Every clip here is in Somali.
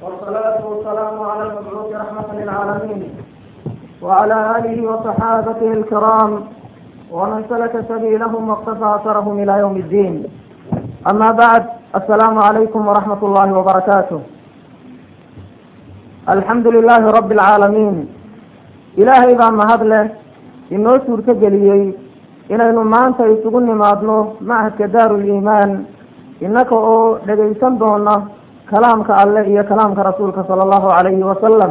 والصلاة والسلام على المبعوث رحمة للعالمين وعلى آله وصحابته الكرام ومن سلك سبيلهم واقتفى أثرهم إلى يوم الدين أما بعد السلام عليكم ورحمة الله وبركاته الحمد لله رب العالمين ilaahay baa mahad leh inoo suurto geliyey inaynu maanta isugu nimaadno machadka daaruliimaan innaka oo dhegaysan doona kalaamka alleh iyo kalaamka rasuulka sala allahu calayhi wasalam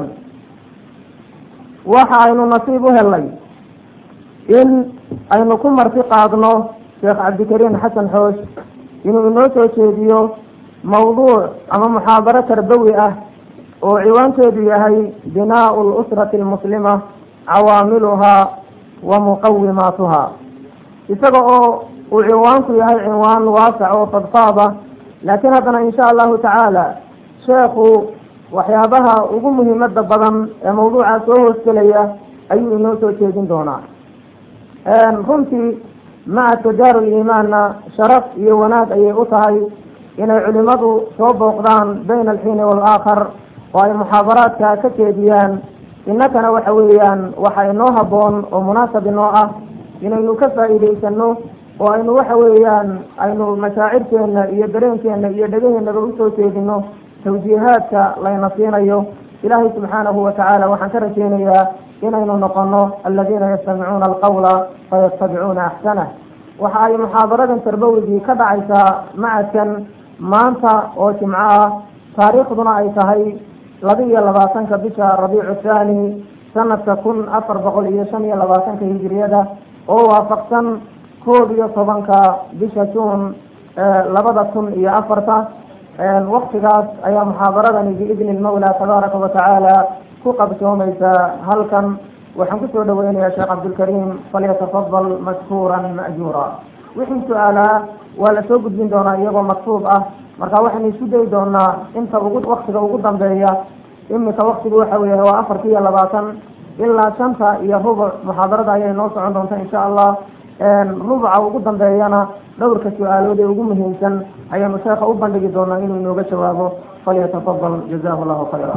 waxa aynu nasiib u helay in aynu ku marti qaadno sheekh cabdikariim xasan xoosh inuu inoo soo jeediyo mawduuc ama muxaadaro tarbawi ah oo ciwaankeedu yahay binaau lusrati almuslima cawaamiluhaa wa muqawimaatuha isaga oo uu ciwaanku yahay cinwaan waasac oo fadfaada laakiin haddana insha allahu tacaala sheekhu waxyaabaha ugu muhiimada badan ee mawduuca soo hoosgelaya ayuu inoo soo jeedin doonaa runtii macadka daaruliimaanna sharaf iyo wanaag ayay u tahay inay culimadu soo booqdaan bayna alxiini waalaakhar oo ay muxaadaraadka ka jeediyaan innakana waxa weeyaan waxa inoo habboon oo munaasab inoo ah inaynu ka faa'iidaysano oo aynu waxa weeyaan aynu mashaacirkeena iyo dareenkeena iyo dhegaheenaba usoo jeedino tawjiihaadka layna siinayo ilaahay subxaanahu watacaala waxaan ka rajeynayaa inaynu noqono aladiina yastamicuuna alqawla fayattabicuuna axsanah waxa ay muxaadaradan tarbawigii ka dhacaysaa macadkan maanta oo jimco ah taariikhduna ay tahay laba iyo labaatanka bisha rabiicu thani sanadka kun afar boqol iyo shan iyo labaatanka hijiriyada oo waafaqsan koob iyo tobanka bisha juun labada kun iyo afarta waktigaas ayaa muxaadaradani biidni lmawla tabaaraka watacaala ku qabsoomaysa halkan waxaan kusoo dhaweynayaa sheekh cabdilkariim falyatafadal mashkuuran ma'juura wixii su-aalaa waa lasoo gudbin doonaa iyagoo maktuub ah marka waxaynu isku dayi doonaa inta ugu waktiga ugu dambeeya imika waktigu waxa weya waa afarta iyo labaatan ilaa shanta iyo rubuc muxaadarada ayay noo socon doonta insha allah rubuca ugu dambeeyana dhowrka su-aalood ee ugu muhiimsan ayaanu sheekha u bandhigi doonaa inuu inooga jawaabo falyatafadal jazahu llahu khayra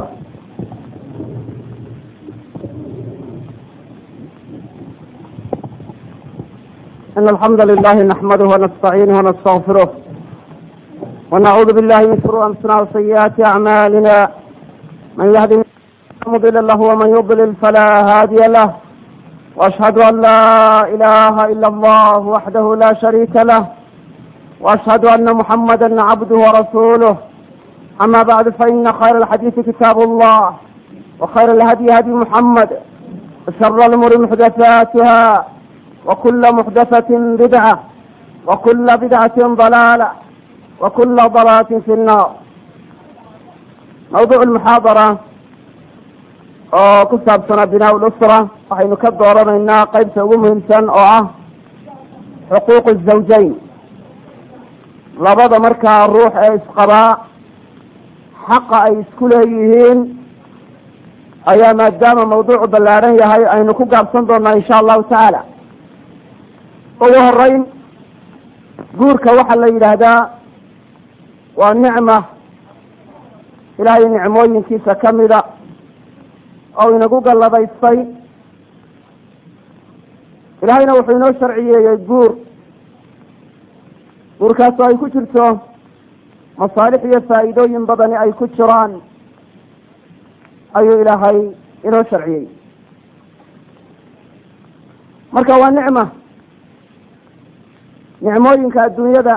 إن الحمد لله نحمده ونستعينه ونستغفره ونعوذ بالله من شرور أنفسنا وسيئات أعمالنا من يهده فلا مضل له ومن يضلل فلا هادي له وأشهد أن لا إله إلا الله وحده لا شريك له وأشهد أن محمدا عبده ورسوله أما بعد فإن خير الحديث كتاب الله وخير الهدي هدي محمد وشر الأمور محدثاتها وكل محدثة بدعة وكل بدعة ضلالة وكل ضلالة في النار موضوع المحاضرة oo ku saabsanaa binaa lusra waxaynu ka dooranaynaa qeybta ugu muhiimsan oo ah xuquuq الزawjayn labada markaa ruux ee isqabaa xaqa ay isku leeyihiin ayaa maadaama mawduucu ballaaran yahay aynu ku gaabsan doonaa insha allahu tacaala ugu horeyn guurka waxaa la yidhaahdaa waa nicma ilaahay nicmooyinkiisa kamida oo inagu galladaystay ilaahayna wuxuu inoo sharciyeeyey guur guurkaasoo ay ku jirto masaalix iyo faa'iidooyin badani ay ku jiraan ayuu ilaahay inoo sharciyey marka waa nicma nicmooyinka adduunyada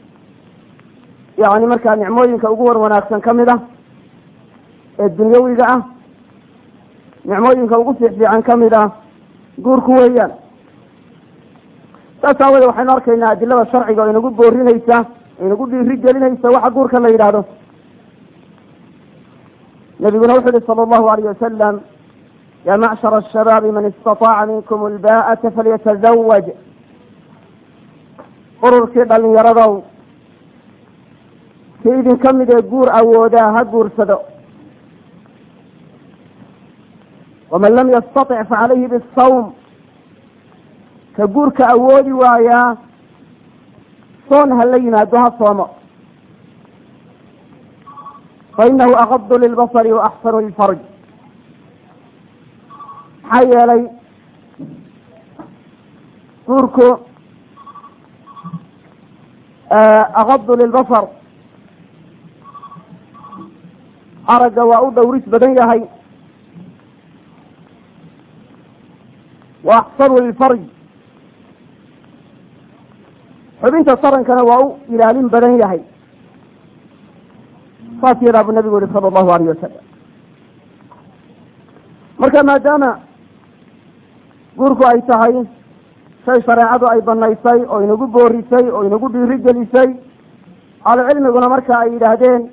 yani markaa nicmooyinka ugu war wanaagsan kamid ah ee dunyawiga ah nicmooyinka ugu fiix fiican kamid ah guurku weeyaan saas aaweede waxaynu arkaynaa adilada sharciga oo inagu boorinaysa inagu dhiiri gelinaysa waxa guurka la yidhaahdo nabiguna wuxu uhi sala allahu alayh wasalam ya macshara ashabaabi man istataaca minkum alba'ata falyatazawaj ururkii dhalinyaradow kii idinka mid ee guur awoodaa ha guursado waman lam yastatic facalayhi bisawm ka guurka awoodi waayaa soon ha la yimaado ha soomo fainahu agadu lilbasari wa axsanu lilfarj maxaa yeelay guurku agadu lilbasar aragga waa u dhowris badan yahay wa axsanu lilfarj xubinta tarankana waa u ilaalin badan yahay saas yadaa buu nabigu yihi sala allahu alayh wasalam marka maadaama guurku ay tahay shay shareecadu ay banaysay oo inagu boorisay oo inagu dhiiri gelisay ahlucilmiguna marka ay yidhaahdeen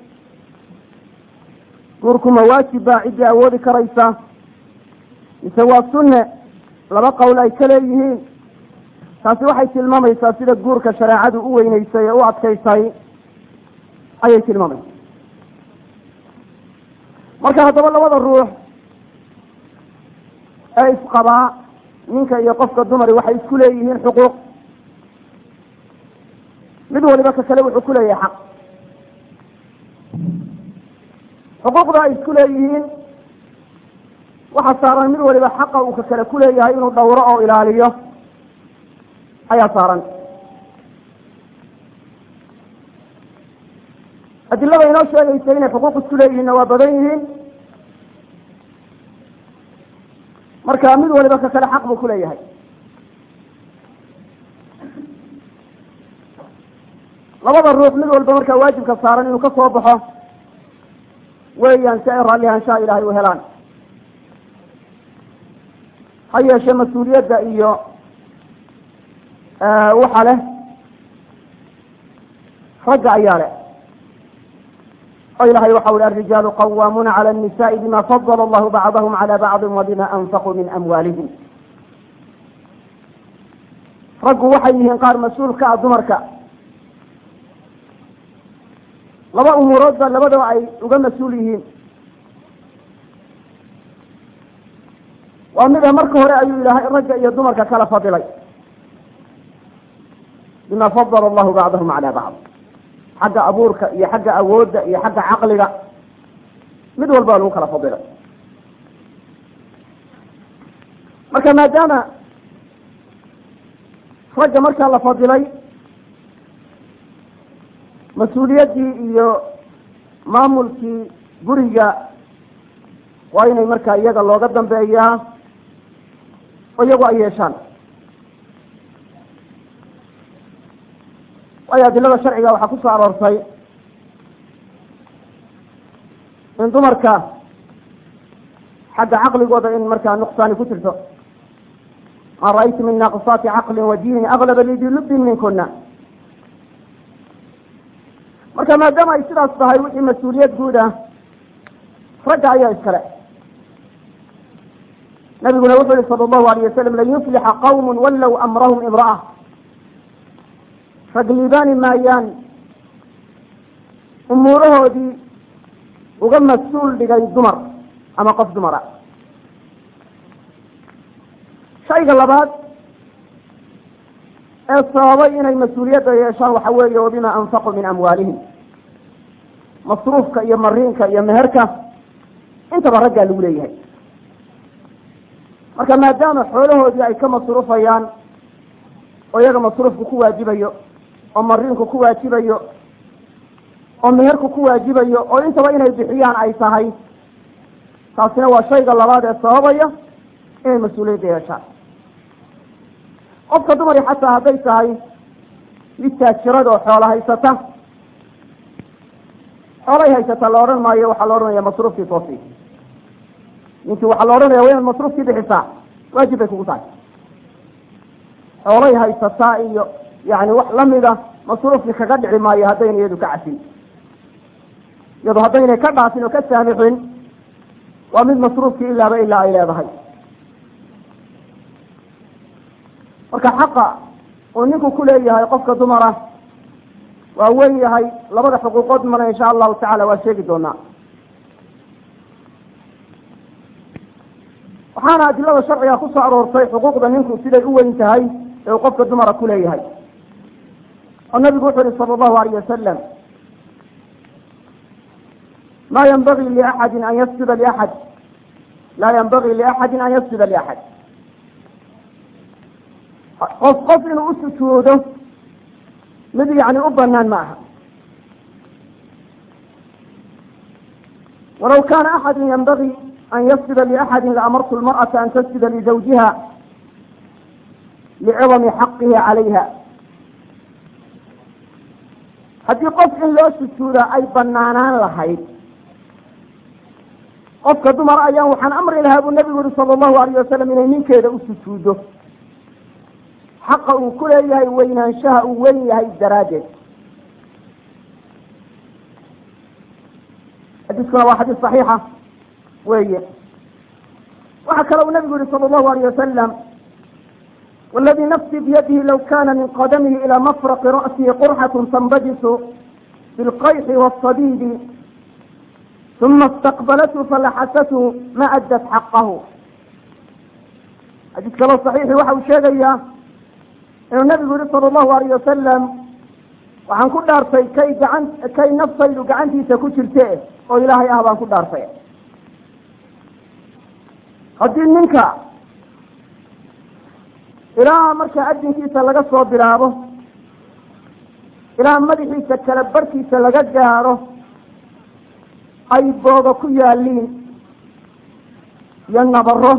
guurku ma waajib baa ciddii awoodi karaysa mise waa sunne laba qowl ay ka leeyihiin taasi waxay tilmaamaysaa sida guurka shareecadu u weyneysay ee u adkaysay ayay tilmaamaysa marka haddaba labada ruux ee isqabaa ninka iyo qofka dumari waxay isku leeyihiin xuquuq mid waliba ka kale wuxuu ku leeyahay xaq xuquuqda ay isku leeyihiin waxaa saaran mid waliba xaqa uu ka kale ku leeyahay inuu dhowro oo ilaaliyo ayaa saaran adilada inoo sheegaysa inay xuquuq isku leeyihiinna waa badan yihiin marka mid waliba ka kale xaq buu ku leeyahay labada ruux mid walba markaa waajibka saaran inuu ka soo baxo weeyaan si ay raalli ahaanshaha ilahay u helaan ha yeeshe mas-uuliyadda iyo waxa leh ragga ayaa leh oo ilahay waxa uhi alrijaalu qawaamuuna cala annisa'i bima fadala allahu bacdahum cala bacdin wa bima anfaquu min amwaalihim raggu waxay yihiin qaar mas-uul ka ah dumarka laba umuurood ba labadaba ay uga mas-uul yihiin waa mida marka hore ayuu ilahay ragga iyo dumarka kala fadilay bima fadala allahu bacdahum cala bacd xagga abuurka iyo xagga awoodda iyo xagga caqliga mid walba lagu kala fadilay marka maadaama ragga markaa la fadilay mas-uuliyaddii iyo maamulkii guriga waa inay markaa iyaga looga dambeeyaa oo iyagu ay yeeshaan waayo adilada sharciga waxaa ku soo aroortay in dumarka xagga caqligooda in markaa nuqsaani ku jirto ma ra'aytu min naaqisaati caqlin wa diinin aglaba lidilubin minkuna marka maadaama ay sidaas tahay wixii mas-uuliyad guud ah ragga ayaa iskale nabiguna wuxuu yihi sala allahu alayh wasalam lan yuflixa qawm wallow amrahum imra'a rag liibaani maayaan umuurahoodii uga mas-uul dhigay dumar ama qof dumara shayga labaad ee sababay inay mas-uuliyadda yeeshaan waxa weeye wabima anfaquu min amwaalihim masruufka iyo mariinka iyo meherka intaba raggaa lagu leeyahay marka maadaama xoolahoodii ay ka masruufayaan oo iyaga masruufku ku waajibayo oo mariinku ku waajibayo oo meherku ku waajibayo oo intaba inay bixiyaan ay tahay taasina waa shayga labaad ee sababaya inay mas-uuliyadda yeeshaan qofka dumari xataa hadday tahay mid taajirada oo xoola haysata xoolay haysata la odhan maayo waxaa la odhanaya masruufkii soosi ninkii waxaa la odhanaya waa inaad masruufkii bixisaa waajib bay kugu tahay xoolay haysataa iyo yani wax lamida masruufkii kaga dhici maayo haddayna iyadu ka cafin iyadu haddaynay ka dhaafin oo ka saamixin waa mid masruufkii ilaaba ilaa ay leedahay marka xaqa uu ninku ku leeyahay qofka dumara waa wen yahay labada xuquuqood mana insha allahu tacala waa sheegi doonaa waxaana adilada sharciga ku soo aroortay xuquuqda ninku siday u weyn tahay ee uu qofka dumara ku leeyahay oo nabigu wuxu uhi sala allahu alayh wasalam ma yanbagii liaxadin an yasjuda liaxad laa yanbagii liaxadin an yasjuda liaxad qof qof inuu u sujuudo mid yani u banaan ma aha walaw kana axadu yanbagii an yasjuda liaxadi laamartu lmar'ata an tasjuda lizawjiha licidami xaqihi calayha haddii qof in loo sujuuda ay banaanaan lahayd qofka dumar ayaan waxaan amri lahaa buu nabigu yihi sala allahu alayh wasalam inay ninkeeda u sujuuddo xaqa uu ku leeyahay weynaanshaha uu weyn yahay daraaddeed xadiiskuna waa xadiis saxiixa weeye waxaa kale uu nabigu yihi sala allahu alayh wasalam wاladii nafsii biyadihi law kana min qadamihi ilى mafraqi ra'sihi qurxaة tanbajisu bilqayxi wالصadiidi uma اstaqbalathu falaxasathu ma addat xaqahu xadiis kaloo صaxiixi waxa uu sheegayaa inuu nabigu yihi salى اllahu alayh wasalam waxaan ku dhaartay kay gacan kay naftaydu gacantiisa ku jirte oo ilaahay ah baan ku dhaartay haddii ninka ilaa markaa adinkiisa laga soo bilaabo ilaa madaxiisa kala barhkiisa laga gaadho ay booga ku yaaliin iyo nabaro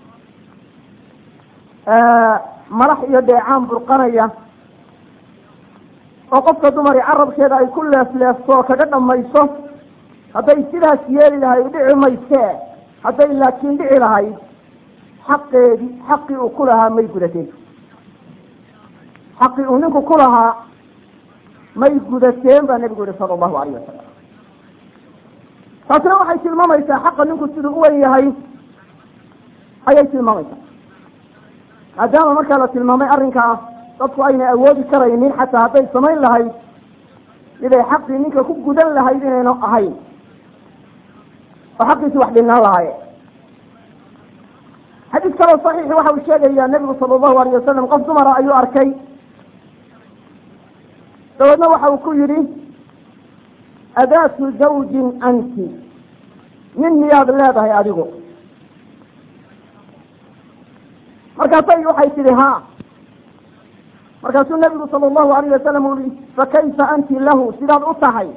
malax iyo dheecaan burqanaya oo qofka dumari carabkeeda ay ku leefleefto oo kaga dhamayso hadday sidaas yeeli lahayd dhici maysee hadday laakiin dhici lahayd xaqeedii xaqii uu ku lahaa may gudateen xaqii uu ninku ku lahaa may gudateen baa nabigu yihi sala allahu alayh wasalam taasina waxay tilmaamaysaa xaqa ninku siduu u wen yahay ayay tilmaamaysaa maadaama markaa la tilmaamay arrinkaa dadku aynay awoodi karaynin xataa hadday samayn lahayd miday xaqii ninka ku gudan lahayd inayna ahayn oo xaqiisi wax dhinaan lahaaye xadiis kaloo saxiixi waxa uu sheegayaa nebigu sala allahu alayh wasalam qof dumara ayuu arkay dabeedna waxa uu ku yidhi adaatu zawjin anti nin miyaad leedahay adigu markaasay waxay tidhi ha markaasuu nabigu sala allahu alayh wasalam uu yihi fakayfa anti lahu sidaad u tahay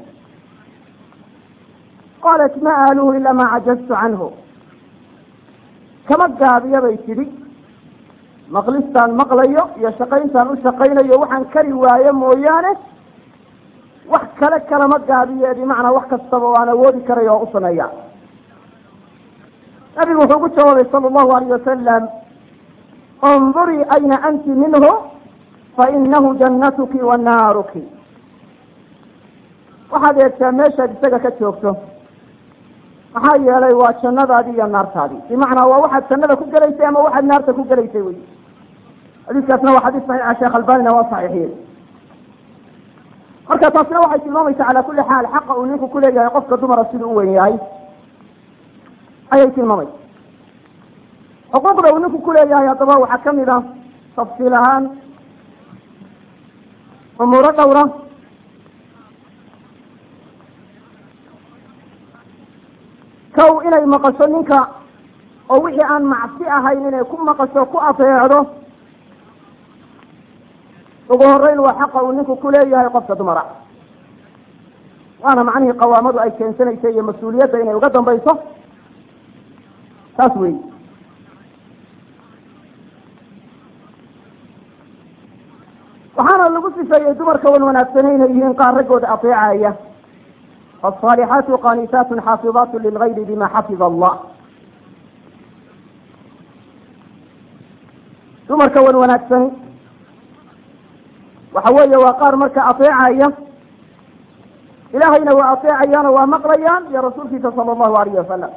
qaalat ma aaluhu ila ma cajaztu canhu kama gaabiya bay tidhi maqlistaan maqlayo iyo shaqayntaan u shaqaynayo waxaan kari waayo mooyaane wax kale kalama gaabiye bimacnaa wax kastaba oo aan awoodi karayo oo u sameeya nabigu wuxuu ku jawaabay sala allahu alayh wasalam undurii ayna anti minhu fainahu jannatuki wa naaruki waxaad eegtaa meeshaad isaga ka joogto maxaa yeelay waa jannadaadii iyo naartaadii bimacnaa waa waxaad jannada ku gelaysay ama waxaad naarta ku gelaysay wey xadiiskaasna waa xadiis saxiixa sheekh albanina waa saxiixiyey marka taasina waxay tilmaamaysaa calaa kulli xaal xaqa uu ninku kuleeyahay qofka dumara siduu u weyn yahay ayay tilmaamaysa xuquuqda uu ninku kuleeyahay haddaba waxaa kamid ah tafsiil ahaan umuuro dhowra kow inay maqasho ninka oo wixii aan macsi ahayn inay ku maqasho ku ateecdo ugu horeyn waa xaqa uu ninku kuleeyahay qofka dumara waana macnihii qawaamadu ay keensanaysa iyo mas-uuliyadda inay uga dambayso taas wey waxaana lagu sifeeyey dumarka wan wanaagsanay inay yihiin qaar raggooda ateecaya الصالحات قانتات xاaفظات للغyr بma xaفظ الله dumarka wan wanaagsani waxa weeye waa qaar marka aطeecaya ilahayna waa aطeecayaano waa maqlayaan iyo rasuulkiisa salى الlahu alayh wasalam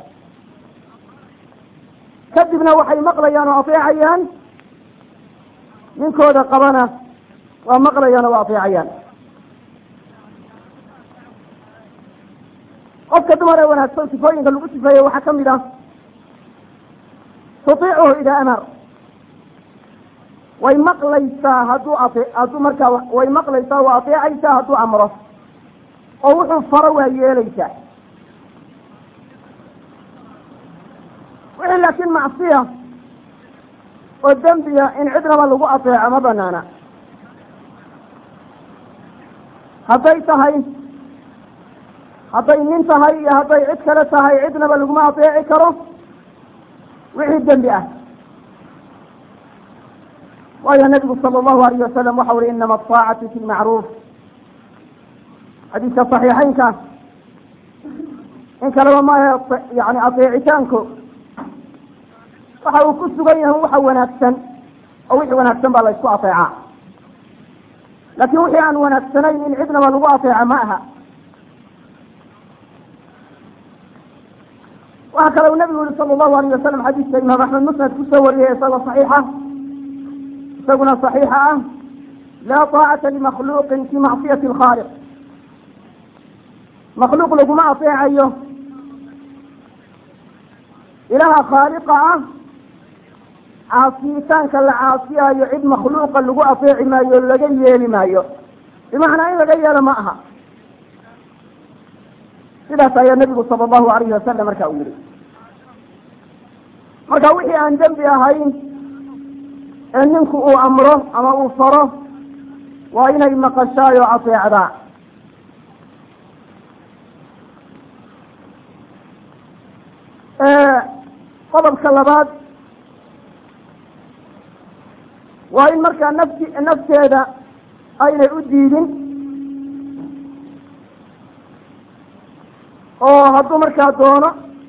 kadibna waxay maqlayaan oo aطeecayaan ninkooda qabana waa maqlayaan oo waa aطeecayaan qofka dumar ee wanaagsan sifooyinka lagu sifeeye waxaa kamid ah tutiicuhu idaa amar way maqlaysaa hadduu ate hadduu markaa way maqlaysaa waa ateecaysaa hadduu amro oo wuxuu faro waa yeelaysaa wixii laakiin macsiya oo dembiya in cidnaba lagu ateeco ma banaana hadday tahay hadday nin tahay iyo hadday cid kale tahay cidnaba laguma ateeci karo wixii dembi ah waayo nabigu sala allahu alayh wasalam waxa uri inama aطaacatu fi lmacruuf xadiiska saxiixeynka in kaleba maahe yani ateecitaanku waxa uu ku sugan yahay waxa wanaagsan oo wixii wanaagsan baa la isku ateecaa laakin wixii aan wanaagsanayn in cidnaba lagu ateeca ma aha waxa kale uu nabigu yihi sala allahu alayh wasalam xadiiska imaam axmed musnad kusoo wariyay isagoo saxiixa isaguna صaxiixa ah laa طaacata limakhluuqin fi macsiyati اlkhaaliq makhluuq laguma ateecayo ilaha khaaliqa ah caasiyitaanka la caasiyayo cid makhluuqa lagu ateeci maayo laga yeeli maayo bimacnaa in laga yeelo ma aha sidaas ayaa nabigu sala allahu alayhi wasalam marka u yihi marka wixii aan dembi ahayn ee ninku uu amro ama uu faro waa inay maqashaayo ateecdaa qodobka labaad waa in markaa nafti nafteeda aynay u diidin oo hadduu markaa doono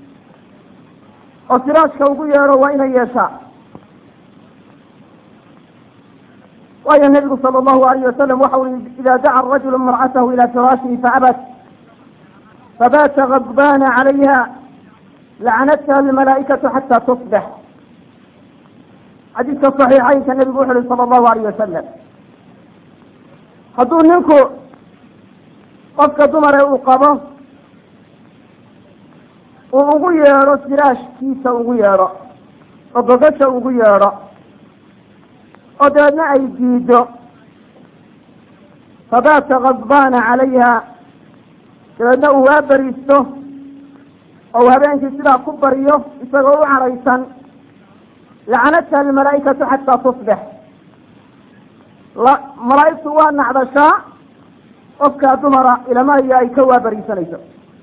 oo firaashka ugu yeedho waa inay yeeshaa waayo nabigu sala allahu alayh wasalam waxa ui ida daca rajulu imra'atahu ila firaashihi faabat fabata gadbana calayha lacanatha almalaa'ikatu xata tusbix xadiiska saxiixeynka nabigu wuxu uhi sala allahu alayh wasalam hadduu ninku qofka dumare uu qabo uu ugu yeedho firaashkiisa ugu yeedho oo gogasha ugu yeedho oo dabeedna ay diido fabata gadbana calayha dabeedna uu waa beriisto oo uu habeenkii sidaa ku bariyo isagoo u caraysan lacanatha almalaa'ikatu xataa tusbix la malaa'igtu waa nacdashaa qofkaa dumara ilamayo ay ka waabariisanayso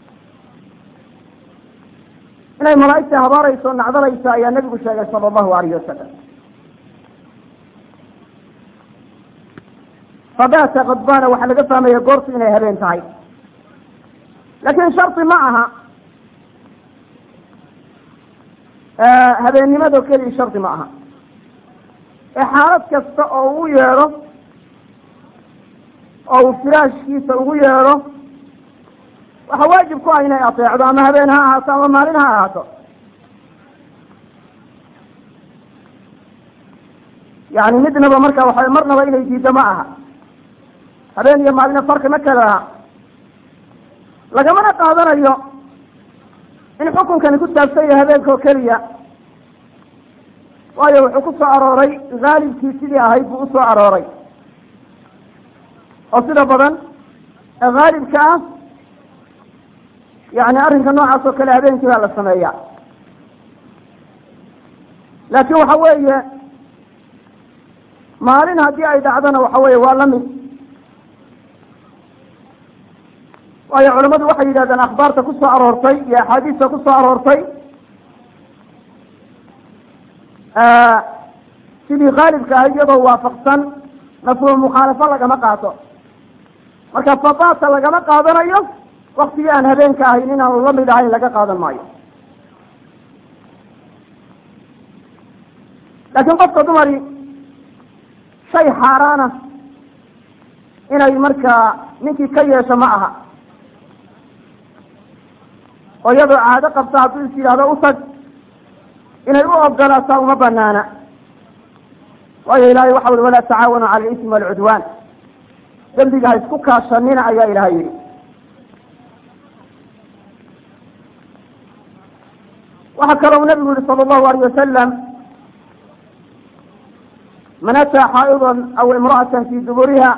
inay malaa'igta habaarayso nacdalayso ayaa nabigu sheegay sala allahu alayhi wasalam fabata kadbana waxaa laga fahmaya goortu inay habeen tahay laakin shardi ma aha habeennimado keliya shardi ma aha ee xaalad kasta oo uu yeedho oo uu firaashkiisa ugu yeedho waxa waajib ku ah inay ateecdo ama habeen ha ahaato ama maalin ha ahaato yani midnaba marka waxa marnaba inay diiddo ma aha habeen iyo maalina farqi ma kala laha lagamana qaadanayo in xukunkani ku saabsan yahay habeenka oo keliya waayo wuxuu ku soo arooray haalibkii sidii ahayd buu usoo arooray oo sida badan ee haalibka ah yani arrinka noocaas oo kale habeenkii baa la sameeya laakin waxa weeye maalin haddii ay dhacdona waxa weeye waa lamid waayo culamadu waxay yidhahdeen akhbaarta ku soo aroortay iyo axaadiista ku soo aroortay sidii khaalibka ah iyadoo waafaqsan mafhuum mukhaalafo lagama qaato marka fabata lagama qaadanayo waktigii aan habeenka ahayn inaanu lamid ahayn laga qaadan maayo laakiin qofka dumari shay xaaraana inay markaa ninkii ka yeesho ma aha oo iyadoo caado qabta hadduu is yidhahdo utag inay u ogolaataa uma banaana waayo ilahay waxa ui walaa tacaawanu cala alismi walcudwaan dembiga ha isku kaashanina ayaa ilahay yihi waxaa kaloo nabigu yihi sala allahu alayh wasalam man ataa xaa'idan aw imra'atan fi duburiha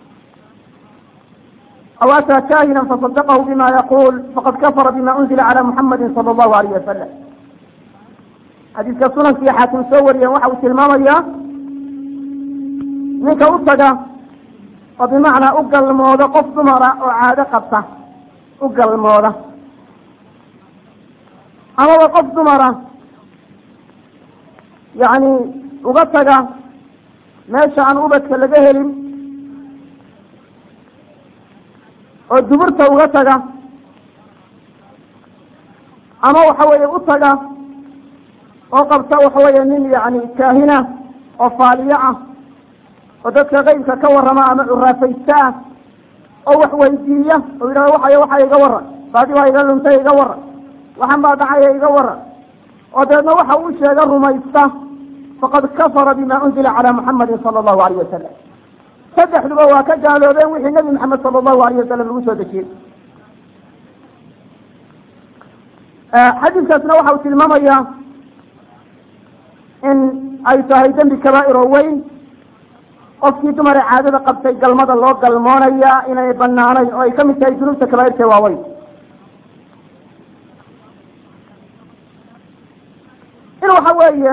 aw ataa kaahina fasadaqahu bima yaqul faqad kafara bima unzila cala muxamadi sala allahu alayh wasalam xadiiska sunankii xaakim soo wariyeen waxa uu tilmaamayaa ninka u taga oo bimacnaa u galmooda qof dumara oo caado qabta u galmooda amaba qof dumara yacni uga taga meesha aan ubadka laga helin oo duburta uga taga ama waxa weeye u taga oo qabta waxa weeye nin yani kaahina oo faaliyo ah oo dadka qeybka ka warrama ama curaafaysta ah oo wax weydiiya oo yidhahdo waxay waxa iga waran baadi waa iga luntay iga waran waxan baa dhacaya iga waran oo dabeedna waxa uu sheega rumaysta faqad kafara bima unzila calaa muxamadin sala allahu alayh wasalam saddexduba waa ka gaaloobeen wixii nebi maxamed sala allahu alayh wasalam lagu soo dejiyey xadiiskaasna waxa uu tilmaamayaa in ay tahay dembi kabaa'ir oo weyn qofkii dumare caadada qabtay galmada loo galmoonaya inay banaanayn oo ay ka mid tahay dunuubta kabaa'irta waaweyn in waxa weeye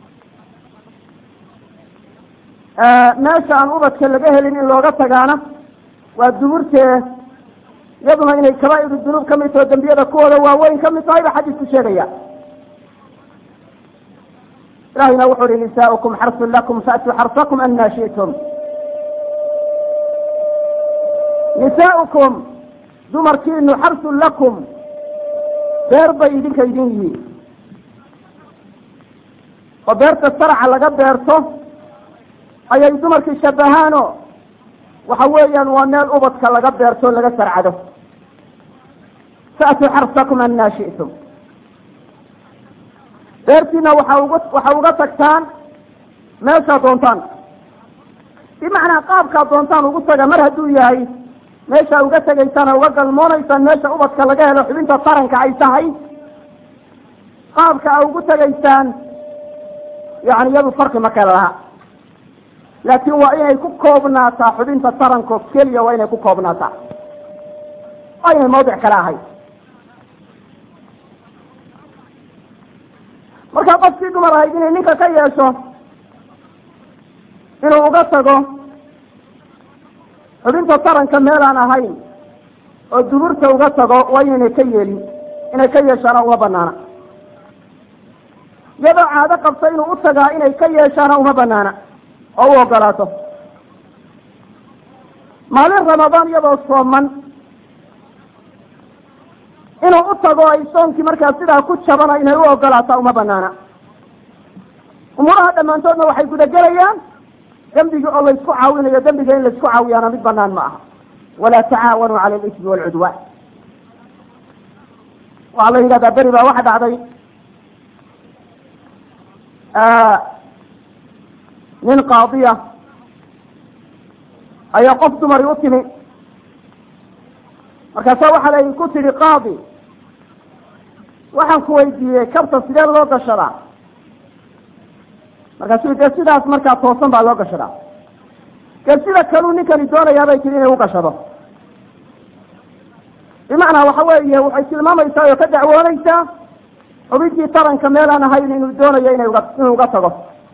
meesha aan ubadka laga helin in looga tagaana waa duburtee iyaduna inay kabaa'iru dunuub ka mid taho dembiyada kuwooda waaweyn ka mid tahay ba xadiisku sheegaya ilahina wuxu uhi nisaaukum xarsun lakum faatuu xarsakum anaa shi'tum nisaaukum dumarkiinu xarsun lakum beer bay idinka idin yihiin oo beerta sarca laga beerto ayay dumarkii shabahaano waxa weeyaan waa meel ubadka laga beerto laga sarcado faatuu xarsakum anaa shi'tum beertiina waxa uga waxa uga tagtaan meeshaa doontaan bimacnaa qaabkaa doontaan ugu taga mar hadduu yahay meesha uga tegaysaan oo uga galmoonaysaan meesha ubadka laga helo xubinta taranka ay tahay qaabka a ugu tegaysaan yani iyadu farqi ma kale laha laakiin waa inay ku koobnaataa xubinta taranko keliya waa inay ku koobnaataa waa inay mawdic kale ahay markaa qofkii dumar ahayd inay ninka ka yeesho inuu uga tago xubinta taranka meelaan ahayn oo duburta uga tago waa inaynay ka yeelin inay ka yeeshaana uma banaana iyadoo caado qabta inuu u tagaa inay ka yeeshaana uma banaana oo u ogolaato maalin ramadaan iyadoo sooman inuu u tago ay soonkii markaa sidaa ku jabana inay u ogolaataa uma banaana umuuraha dhammaantoodna waxay gudagelayaan dembigi oo laysku caawinayo dembiga in laysku caawiyaana mid banaan ma aha walaa tacaawanuu cala alismi waalcudwaan waxaa la yidhahdaa beri baa waxa dhacday nin qaadiya ayaa qof dumari u timi markaasa waxaa la ku tidhi qaadi waxaan ku weydiiyey kabta sidee loo gashadaa markaasuu dee sidaas markaa toosan baa loo gashadaa dee sida kaluu ninkani doonayaa bay tihi inay u gashado bimacnaa waxa weeye waxay tilmaamaysaa oo ka dacwoonaysaa xubintii taranka meelaan ahayn inuu doonayo inay uga inuu uga tago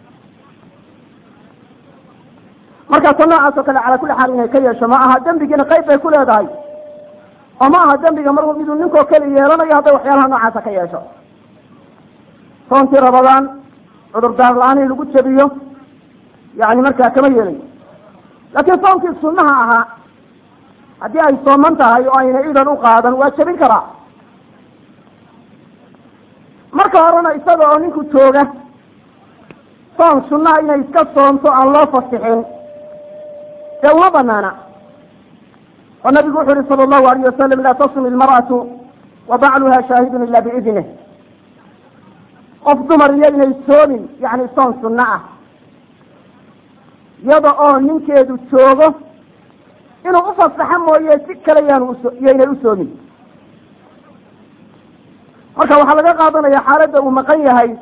markaasa noocaas oo kale calaa kulli xaal inay ka yeesho ma aha dembigiina qayb bay ku leedahay oo ma aha dembiga mar miduu ninkoo keli yeelanayo hadday waxyaalaha noocaasa ka yeesho soontii rabadaan cudurdaar la-aan in lagu jabiyo yani markaa kama yeelayo laakiin soonkii sunnaha ahaa haddii ay sooman tahay oo ayna idan u qaadan waa jabin karaa marka horena isaga oo ninku jooga soon sunnaha inay iska soonto aan loo fasixin dee uma banaana oo nabigu wuxu uhi sala allahu alayh wasalam laa tasum ilmar'atu wa bacluha shaahidun ila biidnih qof dumar iyo inay soomin yani soon sunno ah iyada oo ninkeedu joogo inuu ufasaxo mooye si kale yaanu uso iyoynay u soomin marka waxaa laga qaadanaya xaaladda uu maqan yahay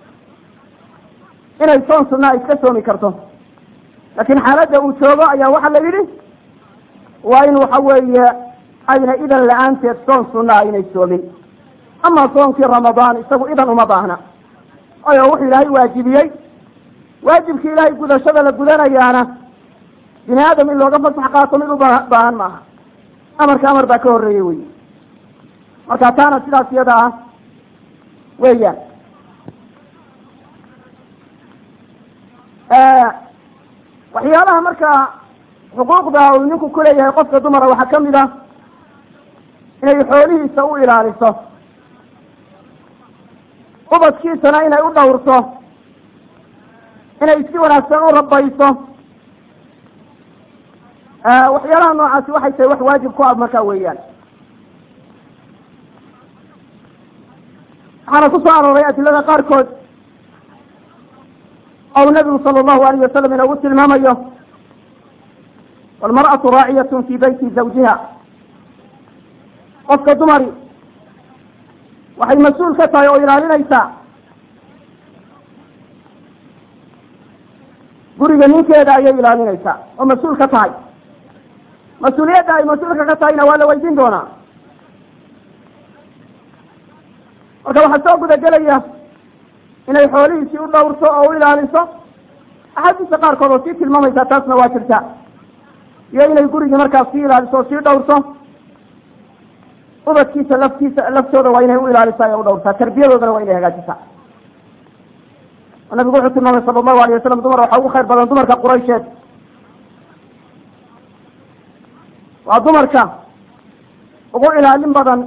inay soon sunna iska soomi karto laakiin xaaladda uu joogo ayaa waxaa la yidhi waa in waxa weeye ayna idan la-aanteed soon sunna a inay soomin ama soonkii ramadaan isagu idan uma baahna oyo wuxuu ilaahay waajibiyey waajibkii ilaahay gudashada la gudanayaana bini aadam in looga fasax qaato mid u baahan maaha amarka amar baa ka horreeyey wey marka taana sidaas iyada ah weeyaan waxyaalaha markaa xuquuqda uu ninku kuleeyahay qofka dumara waxaa kamid ah inay xoolihiisa u ilaaliso ubadkiisana inay u dhowrto inay si wanaagsan u rabayso waxyaalaha noocaasi waxay tahay wax waajib ku ah markaa weeyaan waxaana ku soo arooray adilada qaarkood ou nabigu sala allahu alayh wasalam inoogu tilmaamayo walmar'atu raaciyatun fi beyti zawjiha qofka dumari waxay mas-uul ka tahay oo ilaalinaysaa guriga ninkeeda ayay ilaalinaysaa oo mas-uul ka tahay mas-uuliyadda ay mas-uulka ka tahayna waa la weydiin doonaa marka waxaa soo gudagelaya inay xoolihiisii u dhowrto oo u ilaaliso axaadiista qaarkood oo sii tilmaamaysaa taasna waa jirta iyo inay gurigii markaas sii ilaaliso oo sii dhowrto ubadkiisa laftiisa laftooda waa inay u ilaalisaa ee u dhowrtaa tarbiyadoodana waa inay hagaajisaa nabigu wuxuu tilmaamay sala allahu alayh wasalam dumar waxaa ugu khayr badan dumarka quraysheed waa dumarka ugu ilaalin badan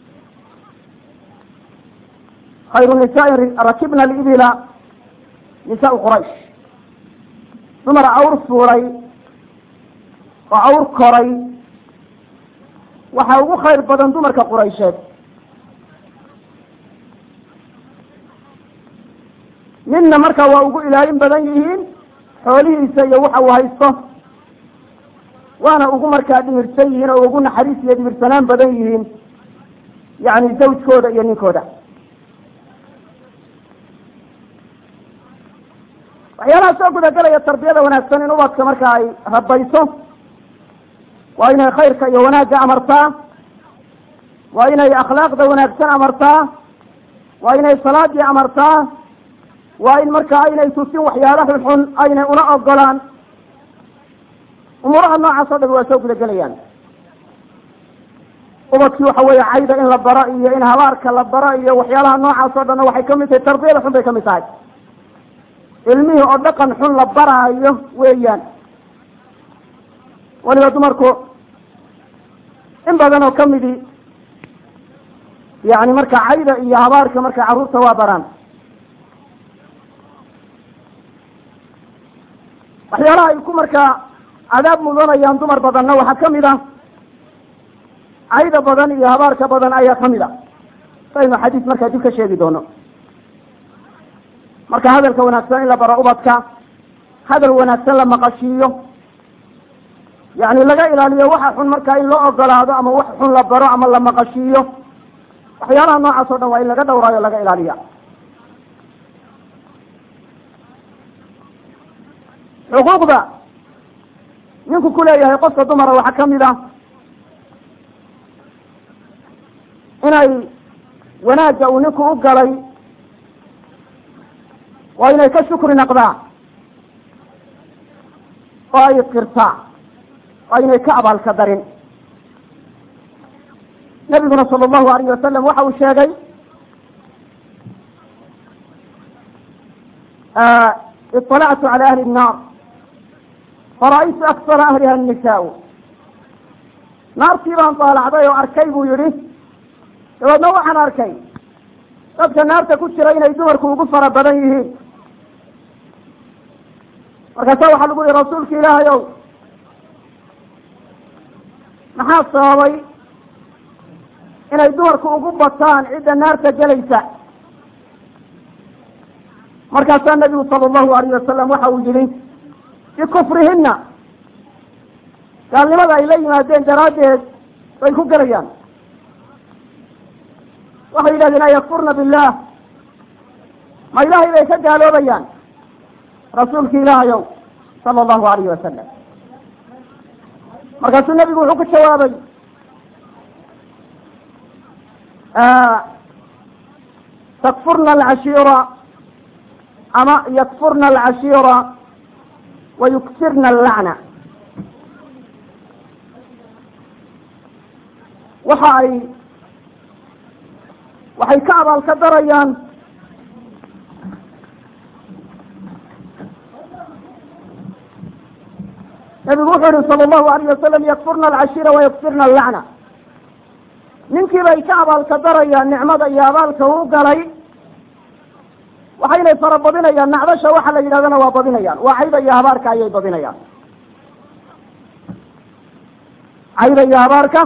khayru nisaai rakibna libila nisaau quraysh dumar awr fuulay oo awr koray waxaa ugu khayr badan dumarka quraysheed midna marka waa ugu ilaalin badan yihiin xoolihiisa iyo waxa uu haysto waana ugu markaa dhimirsan yihiin oo ugu naxariis iyo dhimirsanaan badan yihiin yani zawjkooda iyo ninkooda waxyaalaha soo gudagelaya tarbiyada wanaagsan in ubadka marka ay rabayso waa inay khayrka iyo wanaagga amartaa waa inay akhlaaqda wanaagsan amartaa waa inay salaadii amartaa waa in marka aynay tusin waxyaala xunxun aynay una ogolaan umuuraha noocaas o dhan waa soo gudagelayaan ubadkii waxa weeye cayda in la baro iyo in habaarka la baro iyo waxyaalaha noocaas o dhanna waxay kamid tahay tarbiyada xun bay kamid tahay ilmihii oo dhaqan xun la baraayo weeyaan weliba dumarku in badan oo kamidi yani marka cayda iyo habaarka marka carruurta waa baraan waxyaalaha ay ku markaa cadaab mudanayaan dumar badanna waxaa kamid ah cayda badan iyo habaarka badan ayaa kamid a saynu xadiis markaa dib ka sheegi doono marka hadalka wanaagsan in la baro ubadka hadal wanaagsan la maqashiiyo yani laga ilaaliyo waxa xun markaa in loo ogolaado ama wax xun la baro ama la maqashiiyo waxyaalaha noocaas o dhan waa in laga dhowraayo laga ilaaliya xuquuqda ninku ku leeyahay qofka dumara waxaa kamid ah inay wanaagga uu ninku u galay waa inay ka shukri naqdaa oo ay qirtaa waa inay ka abaalka darin nabiguna sala allahu alayh wasalam waxa uu sheegay iطalactu cala ahli الnar fara'aytu aksara ahliha الnisaa naartii baan daalacday oo arkay buu yihi dabeedna waxaan arkay dadka naarta ku jira inay dumarku ugu fara badan yihiin markaasa waxaa lagu yihi rasuulka ilaahay ow maxaa sababay inay dumarku ugu bataan cidda naarta gelaysa markaasaa nabigu sala allahu alayh wasalam waxa uu yihi bikufrihina gaalnimada ay la yimaadeen daraaddeed bay ku gelayaan waxay yidhahdeen ayakfurna billah ma ilaahay bay ka gaaloobayaan rasuulki ilaahayow sala allahu alayhi wasalam markaasuu nabigu wuxuu ku jawaabay takfurna alcashiira ama yakfurna alcashiira wa yuksirna allacna waxa ay waxay ka abaalka darayaan nabigu wuxuu yihi sala allahu alayh wasalam yakfurna alcashiira wa yuksirna allacna ninkii bay ka abaalka darayaan nicmada iyo abaalka uu galay waxaynay fara badinayaan nacdasha waxa la yidhahdana waa badinayaan waa cayba iyo habaarka ayay badinayaan cayba iyo habaarka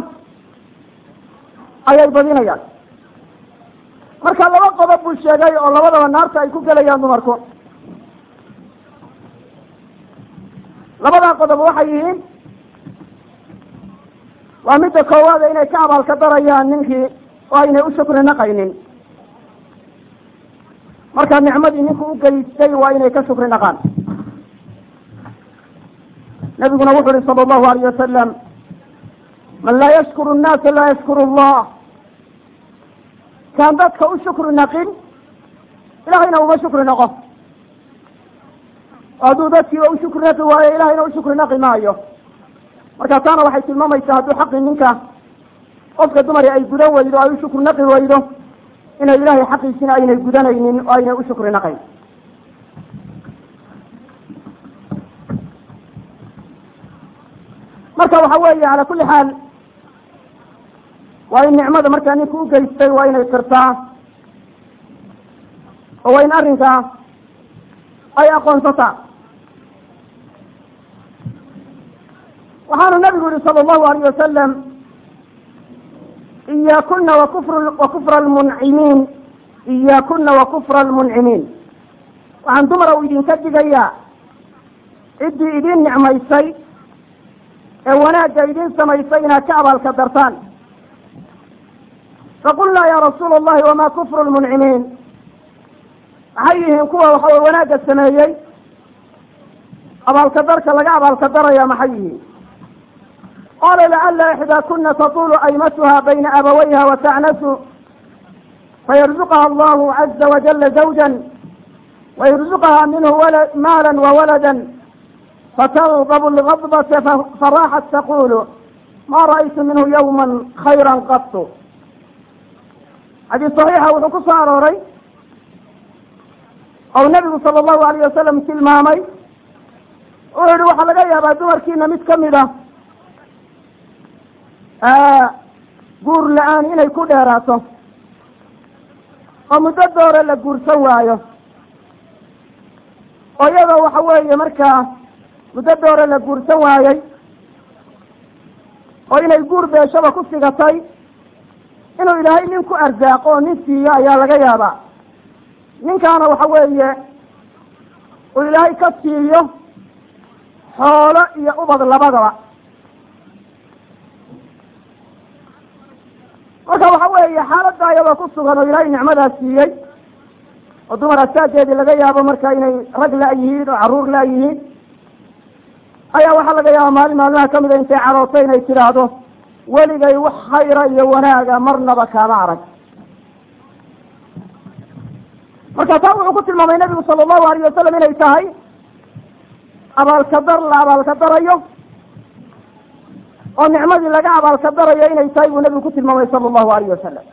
ayay badinayaan marka laba qodob buu sheegay oo labadaba naarta ay ku gelayaan dumarku labadaa qodob waxay yihiin waa midda koowaada inay ka abaalka darayaan ninkii oo aynay u shukri naqaynin markaa nicmadii ninku u geystay waa inay ka shukri naqaan nabiguna wuxu uhi sala allahu alayh wasalam man laa yashkuru nnaasa laa yashkuru allah kaan dadka u shukri naqin ilahayna uma shukri naqo hadduu dadkiiba u shukri naqi waayo ilahayna u shukri naqi maayo marka taana waxay tilmaamaysaa hadduu xaqii ninka qofka dumari ay gudan weydo ay u shukri naqi weydo inay ilahay xaqiisina aynay gudanaynin oo aynay u shukri naqayn marka waxa weeye cala kulli xaal waa in nicmada markaa ninka u geystay waa inay qirtaa oo waa in arrinkaa ay aqoonsataa waxaanu nabigu yihi sala allahu alayh wasalam iyaakuna wakufr wakufra almuncimiin iyaakuna wakufra almuncimiin waxaan dumara u idinka digayaa ciddii idin nicmaysay ee wanaagga idin samaysay inaad ka abaalka dartaan faqulnaa ya rasuula allahi wama kufru lmuncimiin maxay yihiin kuwa waxawey wanaagga sameeyey abaalka darka laga abaalka daraya maxay yihiin qala lacala ixdaa kuna tatulu aymatuha bayna abawayha watacnasu fayarzuqaha allahu caza wajala zawja wayarzuqaha minhu maala wawalada fatalqab lgadbata faraxat taqulu ma ra'aytu minhu yawma khayra qatu xadiis saxiixa wuxuu ku soo arooray ou nabigu sala allahu alayh wasalam tilmaamay wuxuu yihi waxaa laga yaabaa dumarkiina mid kamid a guur la-aan inay ku dheeraato oo muddo doore la guursan waayo oo iyadoo waxa weeye markaa muddo doore la guursan waayey oo inay guur beeshaba ku sigatay inuu ilaahay nin ku arsaaqo oo nin siiyo ayaa laga yaabaa ninkaana waxa weeye uu ilaahay ka siiyo xoolo iyo ubad labadaba marka waxa weeye xaaladda ayadoo ku sugan oo ilaahay nicmadaas siiyey oo dumar asaageedii laga yaabo marka inay rag la-yihiin oo carruur la-yihiin ayaa waxaa laga yaaba maalin maalmaha kamida intay carootay inay tidhaahdo weligay wax khayra iyo wanaaga marnaba kaama arag marka taa wuxuu ku tilmaamay nabigu sala allahu alayh wasalam inay tahay abaalka dar la abaalka darayo oo nicmadii laga abaalka darayo inay tahay buu nabigu ku tilmaamay sala allahu alayh wasalam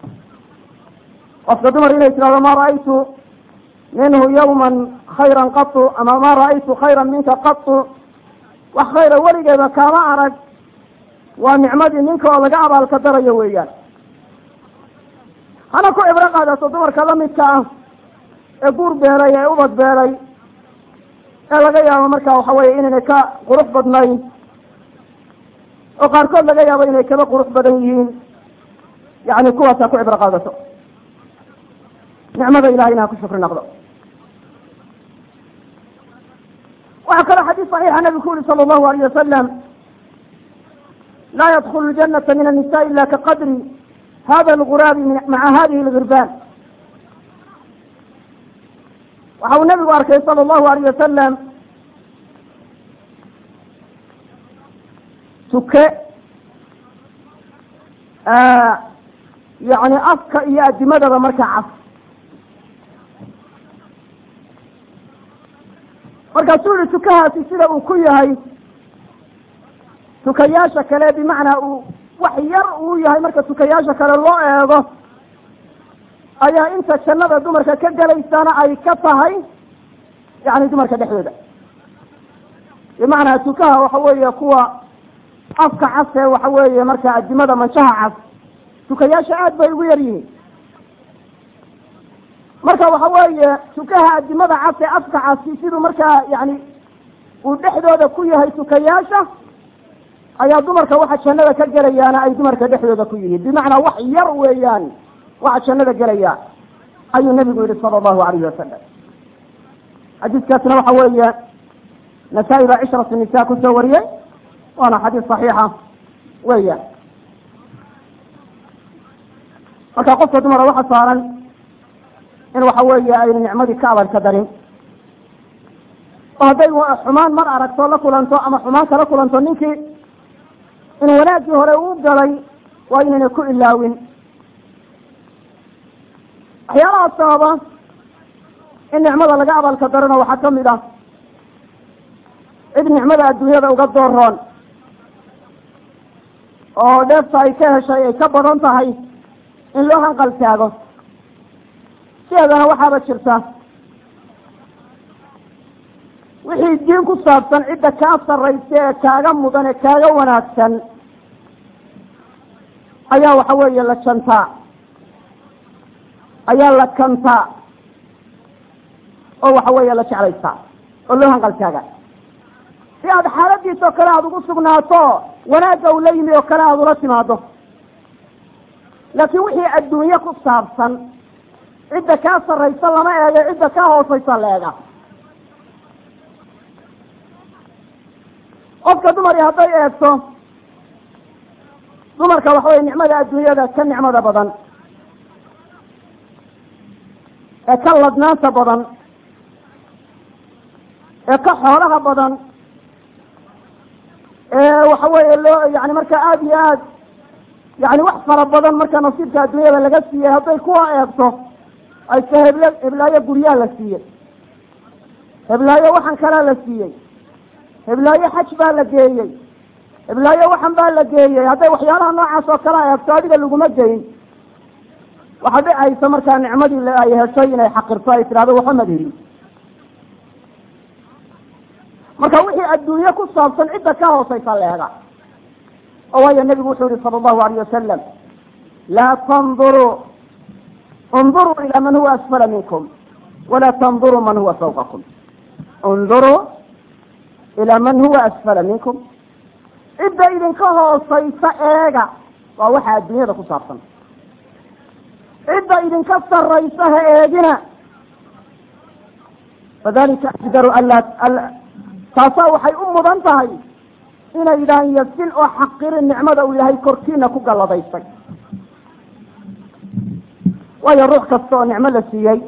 qofka dumar inay tidhahdo ma ra'aytu minhu yawman khayran qatu ama ma ra'aytu khayran minka qatu wax khayra weligeeba kaama arag waa nicmadii ninka oo laga abaalka darayo weeyaan hana ku cibro qaadato dumarka lamidka ah ee guur beelay ee ubad beelay ee laga yaabo marka waxa weye inaynay ka qurux badnayn oo qaarkood laga yaabo inay kaba qurux badan yihiin yani kuwaas ha ku cibro qaadato nicmada ilahayna ha ku shukri naqdo waxaa kaloo xadiis صaxiixa nabigu ku yihi salى اllahu alayh wasalam laa yadkulu ljanata min الnisa ila kaqadri hada lguraabi maca hadihi lgirbaan waxa uu nabigu arkay salى اllahu alayh wasalam tuke yani afka iyo adimadaba markaa cas markaasuu yihi tukahaasi sida uu ku yahay tukayaasha kale bimacnaa uu wax yar uu yahay marka tukayaasha kale loo eego ayaa inta jannada dumarka ka gelaysana ay ka tahay yani dumarka dhexdooda bimacnaa tukaha waxa weeye kuwa afka cas ee waxa weeye marka adimada manjaha cas tukayaasha aad bay ugu yar yihiin marka waxa weeye tukaha adimada cas ee afka casi siduu markaa yani uu dhexdooda ku yahay tukayaasha ayaa dumarka waxa jannada ka gelayaana ay dumarka dhexdooda ku yihiin bimacnaa wax yar weeyaan waxa jannada gelaya ayuu nabigu yihi sala allahu alayhi wasalam xadiiskaasna waxa weeye nasaa-i baa cishratu nisa kusoo wariyey waana xadiis saxiixa weeyaan marka qofka dumara waxa saaran in waxa weeye aynu nicmadii ka abalka darin oo hadday xumaan mar aragto la kulanto ama xumaan kala kulanto ninkii in wanaaggii hore uu galay waa inayna ku ilaawin waxyaalaha sababa in nicmada laga abalka darano waxaa kamid ah cid nicmada adduunyada uga dooroon oo dheefta ay ka heshay ay ka badan tahay in loo hanqal taago sideedana waxaaba jirta wixii diin ku saabsan cidda kaa sarraysa ee kaaga mudan ee kaaga wanaagsan ayaa waxa weeye la jantaa ayaa la kantaa oo waxa weeye la jeclaystaa oo loo hanqal taaga si aad xaaladiis oo kale aada ugu sugnaato wanaagga uu la yimi oo kale aada ula timaado laakiin wixii adduunye ku saabsan cidda kaa sarraysa lama eego cidda kaa hoosaysa la eega qofka dumari hadday eegto dumarka waxa weye nicmada adduunyada ka nicmada badan ee ka ladnaanta badan ee ka xoolaha badan ee waxa weeye loo yani marka aada iyo aad yani wax fara badan marka nasiibka adduunyada laga siiyey hadday kuwa eegto ayse heble heblaayo guryaha la siiyey heblaayo waxan kalea la siiyey heblaayo xaj baa la geeyey heblaayo waxan baa la geeyey hadday waxyaalaha noocaas oo kale eegto adiga laguma geyin waxa dhicaysa markaa nicmadii ay heshay inay xaqirto ay tidhahdo waxba mad helin marka wixii adduunye ku saabsan cidda ka hoosaysa leega oo waayo nebigu wuxuu yihi sala allahu alayh wasalam laa tanduruu اnduruu ilى man huwa asfala minkum wala tnduruu man huwa fawqakum اnduruu ilى man huwa asfala minkum cidda idinka hoosaysa eega waa waxa adduunyada ku saabsan cidda idinka saraysa ha eegina fadalika ajdaru anla taasaa waxay u mudan tahay inaydaan yasin oo xaqirin nicmada uu ilaahay korkiina ku galladaysay waayo ruux kasta oo nicmo la siiyey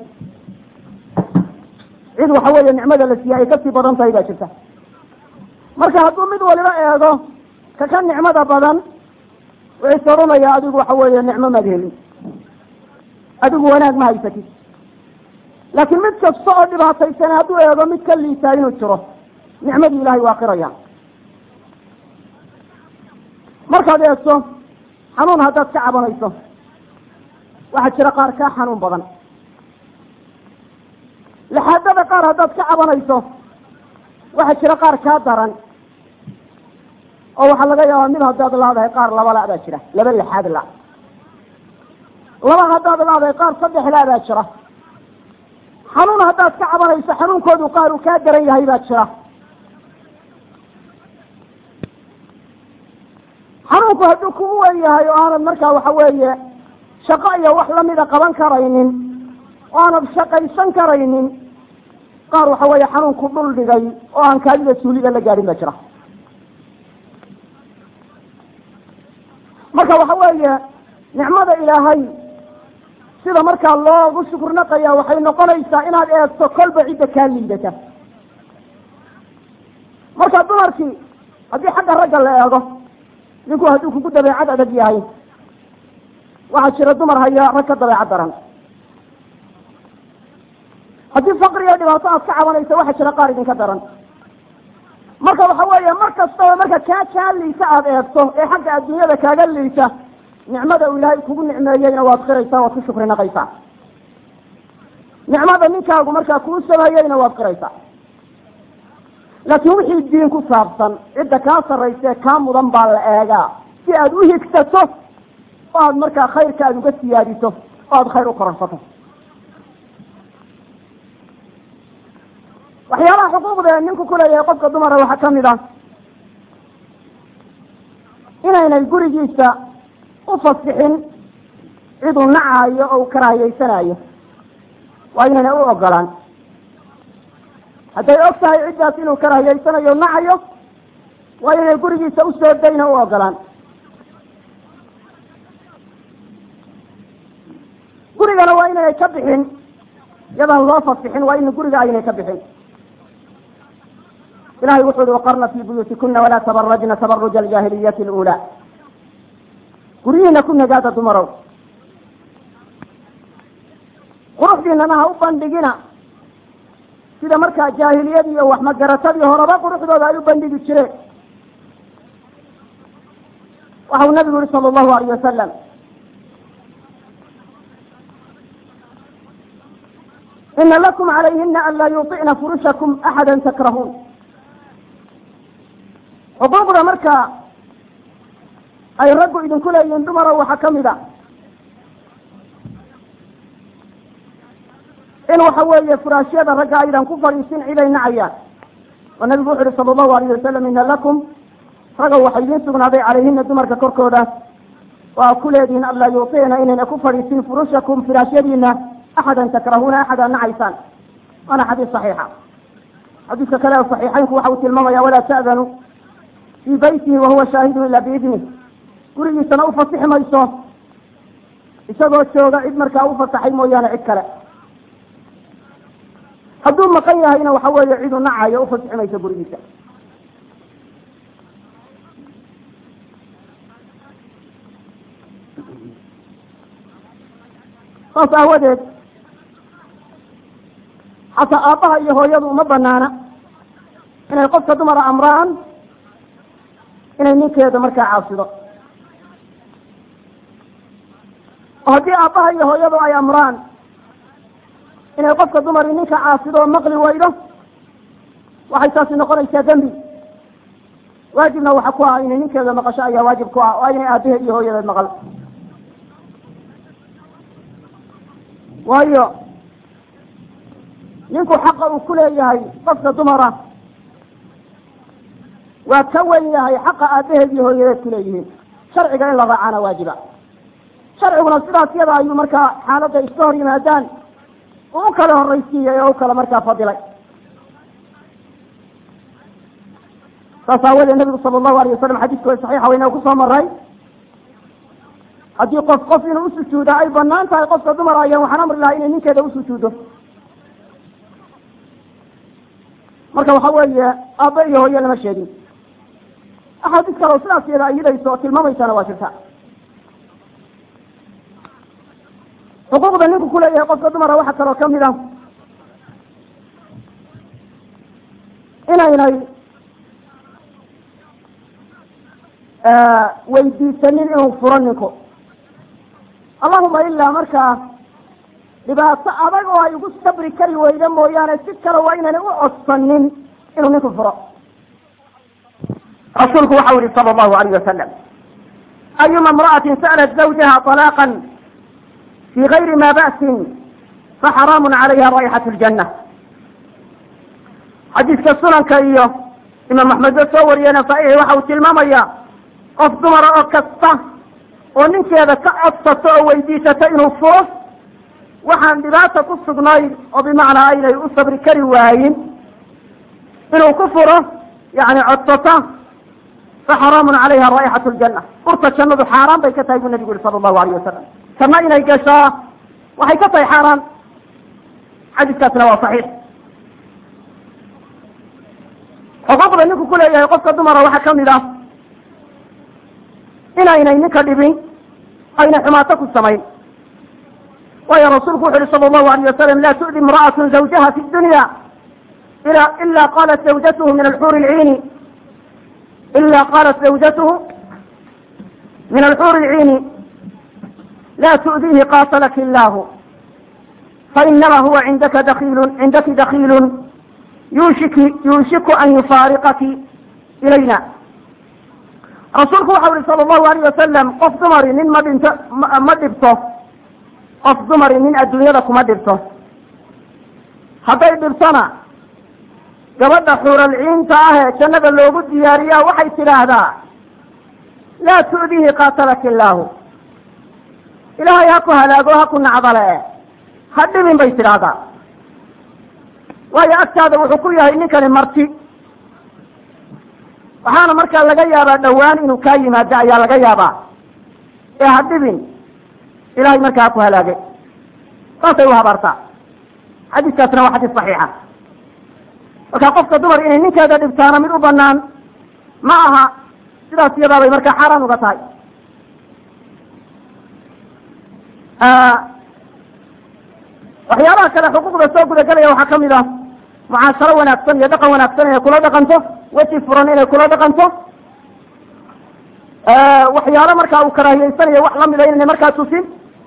cid waxa weeye nicmada la siiyey ay kasii badan tahay baa jirta marka hadduu mid waliba eego ka ka nicmada badan wuxuuse odhanayaa adigu waxa weeye nicmo maad helin adigu wanaag ma haysatid laakiin mid kasta oo dhibaataysan hadduu eego mid ka liitaa inuu jiro nicmadii ilahay waa qiraya markaad eegto xanuun haddaad ka cabanayso waxaa jira qaar kaa xanuun badan laxaadada qaar haddaad ka cabanayso waxaa jira qaar kaa daran oo waxaa laga yaabaa mid haddaad laadahay qaar laba la baa jira laba laxaad la laba haddaad laadahay qaar saddex la baa jira xanuun haddaad ka cabanayso xanuunkoodu qaar uu kaa daran yahay baa jira xanuunku hadduu kugu wen yahay oo aanad markaa waxa weeye shaqo iyo wax lamida qaban karaynin oo aanad shaqaysan karaynin qaar waxa weeye xanuunku dhul dhigay oo aan kaadida suulida la gaadhin ba jira marka waxa weeye nicmada ilaahay sida markaa loogu shukurnaqaya waxay noqonaysaa inaad eegto kolba cidda kaa liidata marka dumarkii haddii xagga ragga la eego ninku hadduu kugu dabeecad adag yahay waxaa jira dumar haya rag ka dabeecad daran haddii faqriga dhibaato aad ka cabanayso waxa jira qaar idinka daran marka waxa weeye mar kastaba marka kaa kaa liita aada eegto ee xagga adduunyada kaaga liita nicmada uu ilaahay kugu nicmeeyeyna waad qiraysaa waad ku shukri naqaysaa nicmada ninkaagu markaa kuu sameeyeyna waad qiraysaa laakiin wixii diin ku saabsan cidda kaa sarraysa kaa mudan baa la eegaa si aad u higsato oo aad markaa khayrka aad uga siyaadiso oo aad khayr u kororsato waxyaalaha xuquuqda ee ninku kuleeyahay qofka dumara waxaa kamid ah inaynay gurigiisa u fasixin ciduu nacayo oo u karaahiyeysanayo waa inaynay u ogolaan hadday og tahay ciddaas inuu karaahiyeysanayo nacayo waa inay gurigiisa usoo dayna u ogolaan gurigana waa inaynay ka bixin yadaan loo fasixin waa in guriga aynay ka bixin ilahay wuxu uhi waqarna fi buyuutikuna walaa tabarajna tabaruja aljaahiliyati alula guryihiina ku nagaada dumarow quruxdiinana ha u bandhigina sida markaa jaahiliyadii iyo waxmagaratadii horeba quruxdooda ay u bandhigi jireen waxau nabigu yihi sala allahu alayh wasalam ina lakum calayhina an laa yuطicna furushakum axada takrahuun xuquuqda marka ay raggu idinku leeyihiin dumaro waxaa kamid a in waxa weeye furaashyada ragga aydan ku fadhiisin ciday nacayaan oo nabigu wuxu uhi sala allahu alayh wasalam ina lakum ragow waxay idiin sugnaaday calayhina dumarka korkooda waa ku leedihiin an laa yuuticna inayna ku fadhiisin furushakum firaashyadiina axadan takrahuuna axad aad nacaysaan waana xadiis saxiixa xadiiska kale saxiixaynku waxa uu tilmaamaya walaa ta'danu fii baytihi wahuwa shaahidun ila biidnih gurigiisana u fasixi mayso isagoo jooga cid markaa u fasaxay mooyaane cid kale hadduu maqan yahayna waxa weeye ciduu nacayo ufasixi mayso gurigiisa saas aawadeed xataa aabbaha iyo hooyadu uma banaana inay qofka dumara amraan inay ninkeeda markaa caasido oo haddii aabbaha iyo hooyadu ay amraan inay qofka dumari ninka caasido oo maqli waydo waxay taasi noqonaysaa dembi waajibna waxa ku ah inay ninkeeda maqasho ayaa waajib ku ah waa inay aabaheed iyo hooyadeed maqal waayo ninku xaqa uu ku leeyahay qofka dumara waa ka wen yahay xaqa aabaheed iyo hooyadeed ku leeyihiin sharciga in la raacana waajiba sharciguna sidaas yada ayuu markaa xaaladda iska hor yimaadaan uu u kala horraysiiyey oo u kala markaa fadilay saas aawadeed nabigu sala allahu alayh wasalam xadiiska saxiixa weyna kusoo maray haddii qof qof inuu usujuuda ay banaan tahay qofka dumar ayaan waxaan amri lahaa inay ninkeeda usujuudo marka waxa weeye aabba iyo hooye lama sheegin axaadiis kale oo sidaas iyada ayidayso oo tilmaamaysana waa jirta xuquuqda ninku kuleeyahay qofka dumara waxaa kaloo kamid a inaynay weydiisanin inuu furo ninku allahuma ilaa markaa dhibaato adag oo ay ugu sabri kari weyda mooyaane si kale waa inaynay u codsanin inuu ninku furo rasuulku waxau yihi sala allahu alayh wasalam ayuma imra'atin sa'lat zawjaha طalaaqan fi gayri ma ba'sin faxaraamun calayha raixatu ljanna xadiiska sunanka iyo imaam axmedba soo wariyena saxiixi waxa uu tilmaamaya qof dumara oo kasta oo ninkeeda ka codsato oo weydiisato inuu furo waxaan dhibaata ku sugnayn oo bimacnaa aynay u sabri kari waayin inuu ku furo yani codsata faxaraamun calayha raa'ixatu ljanna urta jannadu xaaraan bay ka tahay buu nabigu yihi sala allahu alayh wasalam janno inay gashaa waxay ka tahay xaaraan xadiiskaasina waa saxiix xuquuqda ninku kuleeyahay qofka dumara waxaa kamid ah inaynay ninka dhibin aynay xumaato ku samayn waayo rasuulku wuxu uhi sala allahu alayh wasalam laa tu'di imra'atu zawjaha fi dunya ila ila qalat zawjatuhu min alxuuri lciini ila qalat zawjatuhu min alxuuri lciini la tu'dihi qatalaki illahu fainama huwa cindaka dakiilu cindaki dakiilun yushiki yuushiku an yufaariqaki ilayna rasuulku waxau ihi sala allahu alayh wasalam qof dumari nin ma dhinto ma dhibto qof dumari nin adduunyada kuma dhibto hadday dhibtona gabadha xuuralciinta ah ee jannada loogu diyaariyaa waxay tidhaahdaa laa tu'dihi qaatalaki illaahu ilaahay ha ku halaago ha ku nacdale ha dhibin bay tidhaahdaa waayo agtaada wuxuu ku yahay ninkani marti waxaana markaa laga yaabaa dhowaan inuu kaa yimaado ayaa laga yaabaa ee ha dhibin ilahay markaa ha ku halaagay saasay u habaartaa xadiiskaasna waa xadiis saxiixa marka qofka dumar inay ninkeeda dhibtaana mid u banaan ma aha sidaas iyadaa bay markaa xaaraan uga tahay waxyaabaha kale xuquuqda soo gudagelaya waxaa kamid ah mucaasharo wanaagsan iyo dhaqan wanaagsan inay kula dhaqanto weji furan inay kula dhaqanto waxyaalo markaa uu karaahiyeysanayo wax lamida inayna markaa tusin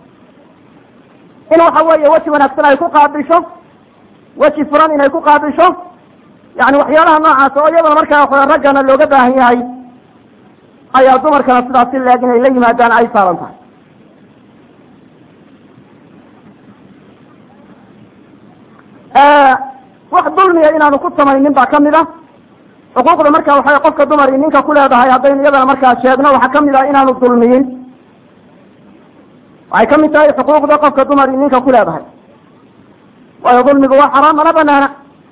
in waxa weeye weji wanaagsan ay ku qaabisho weji furan inay ku qaabisho yani waxyaalaha noocaas oo iyadana markaa raggana looga baahan yahay ayaa dumarkana sidaasi leeg inay la yimaadaan ay saaran tahay wax dulmiya inaanu ku samaynin baa kamid a xuquuqda marka waxa qofka dumari ninka ku leedahay haddaynu iyadana markaa sheegno waxaa kamid ah inaanu dulmiyin waxay kamid tahay xuquuqda qofka dumari ninka ku leedahay waayo dulmigu waa xaraam mana banaana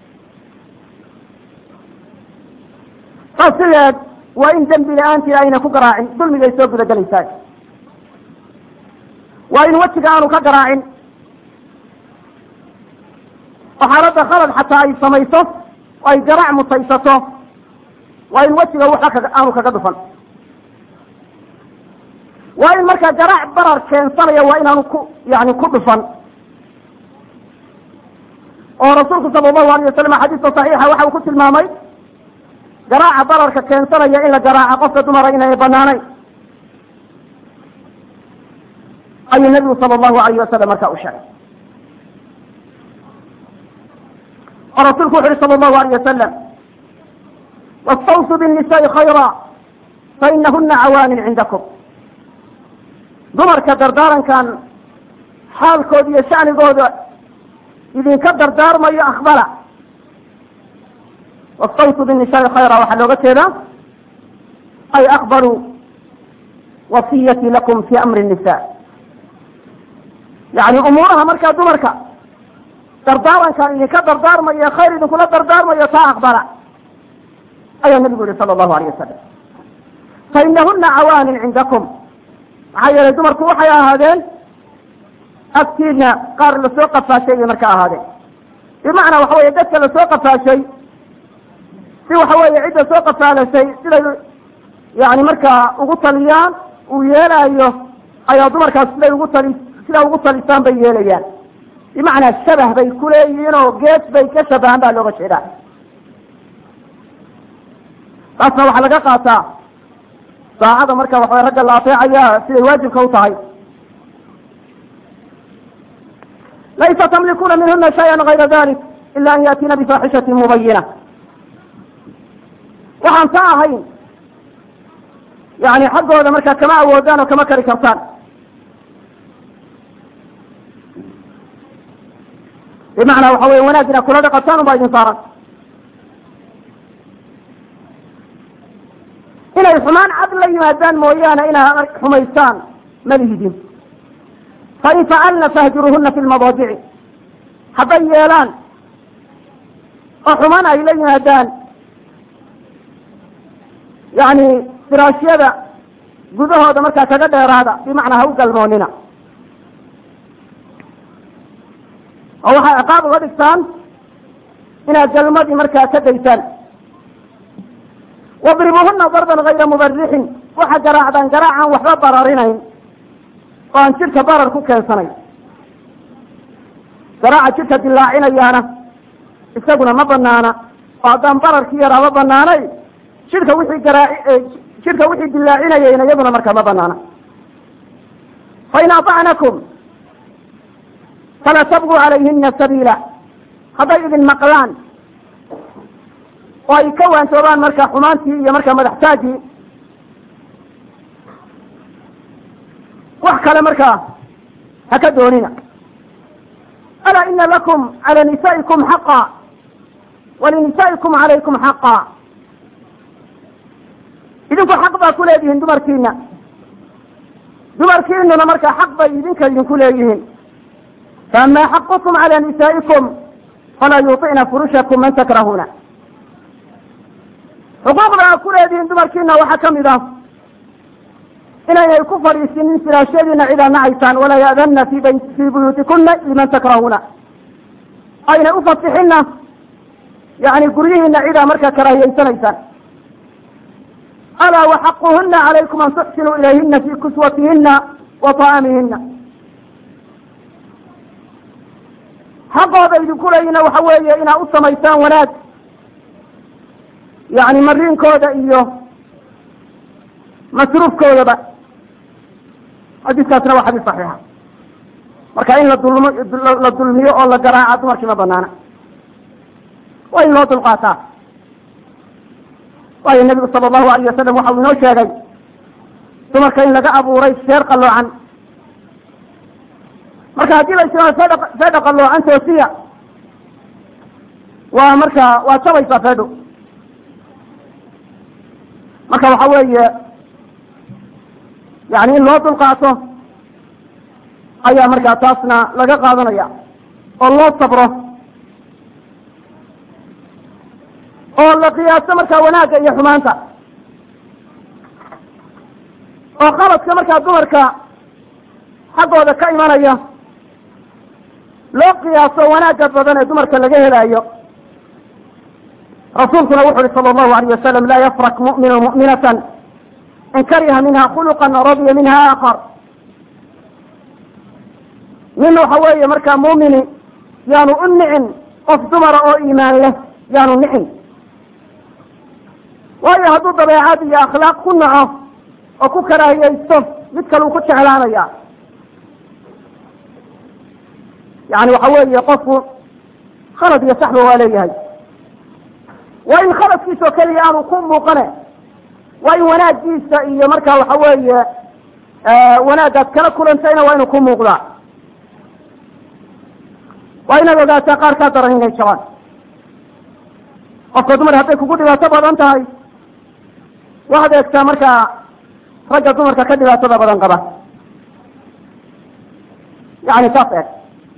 saas sideed waa in dembi la-aantii ayna ku garaacin dulmigay soo gudagelaysaa waa in wejiga aanu ka garaacin oo xaaladda khalad xataa ay samayso oo ay garaac mutaysato waa in wejiga waxa kaga aanu kaga dhufan waa in markaa garaac barar keensanaya waa inaanu ku yani ku dhufan oo rasuulku sala allahu alayh wasalam xadiiska saxiixa waxa uu ku tilmaamay garaaca bararka keensanaya in la garaaca qofka dumara inay banaanayn ayuu nabigu sala allahu alayh wasalam markaa u sheegay oo rasuulku wuxu uhi sala allahu alayh wasalam wastawsu binnisaai khayra fainahuna cawaanin cindakum dumarka dardaarankan xaalkooda iyo shacnigooda idinka dardaarmayo aqbala wastawsu binnisaai khayra waxaa looga jeedaa ay aqbaluu wasiyati lakum fi amri nisa yani umuuraha markaa dumarka dardaarankan idinka dardaarmayo khayr idinkula dardaarmayo taa aqbala ayaa nabigu yihi sala allahu alayh wasalam fainahuna cawaanin cindakum maxaa yeelay dumarku waxay ahaadeen agtiina qaar lasoo qafaashay bay marka ahaadeen bimacnaa waxa weye dadka lasoo qafaashay si waxa weeye cidda soo qafaalashay siday yani markaa ugu taliyaan uu yeelaayo ayaa dumarkaas siday ugu tali sidaa ugu talisaan bay yeelayaan bimacnaa shabah bay ku leeyihiin oo gees bay ka shabahan baa looga jeedaa taasna waxaa laga qaataa saacada marka waxaway ragga la ateecaya siday waajibka u tahay laysa tamlikuuna minhuna shaya gayra dalik ila an yaatiina bifaaxishatin mubayina waxaan ta ahayn yani xaggooda markaa kama awoodaan oo kama kari kartaan bimacnaa waxa wey wanaag inaad kula dhaqataan unbaa idin saaran inay xumaan cad la yimaadaan mooyaane inaad xumaystaan ma lihidin fain facalna fahjuruhuna fi lmadaajici hadday yeelaan oo xumaan ay la yimaadaan yani firaashyada gudahooda markaa kaga dheeraada bimacnaa ha u galmoonina oo waxay ciqaab uga dhigtaan inaad galmadii markaa ka daysaan wadribuhuna darban gayra mubarixin waxa garaacdaan garaacaan waxba bararinayn oo aan jidhka barar ku keensanayn garaaca jidhka dilaacinayaana isaguna ma banaana oo haddaan bararkii yaraa ma banaanay jidhka wixii garaaci jidhka wixii dilaacinayayna iyaduna markaa ma banaana fain aطacnakum fala tabguu calayhina sabiila hadday idin maqlaan oo ay ka waantoobaan marka xumaantii iyo marka madaxtaagii wax kale markaa ha ka doonina alaa ina lakum cala nisaa'ikum xaqa walinisaa'ikum calaykum xaqa idinku xaq baa ku leedihiin dumarkiina dumarkiinuna markaa xaq bay idinka idinku leeyihiin faama xaqukum cala nisaa'ikum falaa yuطicna furushakum man takrahuuna xuquuqda aad ku leedihiin dumarkiina waxaa kamid ah inaynay ku fadhiisinin firaashyadiina cid aad nacaysaan walaa ya'danna fi bay fii buyuutikuna liman takrahuuna aynay ufasixinna yani guryihiina cidaa markaa karaahiyeysanaysaan alaa waxaquhuna calaykum an tuxsinuu ilayhina fi kuswatihina wa ta'amihina xaqooda idinku leeyina waxa weeye inaad u samaysaan wanaag yani mariinkooda iyo masruufkoodaba xadiiskaasna waa xadiis saxiixa marka in la dulm la dulmiyo oo la garaaca dumarkii ma banaana waa in loo dulqaataa waayo nebigu sala allahu alayh wasalam waxa uu inoo sheegay dumarka in laga abuuray sheer qalloocan marka haddii la israa fedha fedha qalloocan toosiya waa marka waa jabaysaa fedho marka waxa weeye yani in loo dulqaato ayaa markaa taasna laga qaadanaya oo loo sabro oo la qiyaaso markaa wanaagga iyo xumaanta oo qaladka markaa dumarka xaggooda ka imanaya loo qiyaaso wanaagga badan ee dumarka laga helayo rasuulkuna wuxu uhi sala allahu alayh wasalam laa yafrak mu'minu mu'minatan in kariha minha khuluqan radiya minha aakar nin waxa weeye markaa muumini yaanu u nicin qof dumara oo iimaan leh yaanu nicin waayo hadduu dabeecad iyo akhlaaq ku naco oo ku karaahiyeysto mid kale uu ku jeclaanaya yani waxa weeye qofku khalad iyo saxba waa leeyahay waa in khaladkiisa oo keliya aanu ku muuqane waa in wanaagiisa iyo marka waxa weeye wanaagaad kala kulantayna waa inuu ku muuqdaa waa inaad ogaataa qaar kaa daran inay jabaan qofka dumar hadday kugu dhibaato badan tahay waxaad eegtaa markaa ragga dumarka ka dhibaatada badan qaba yani saas eeg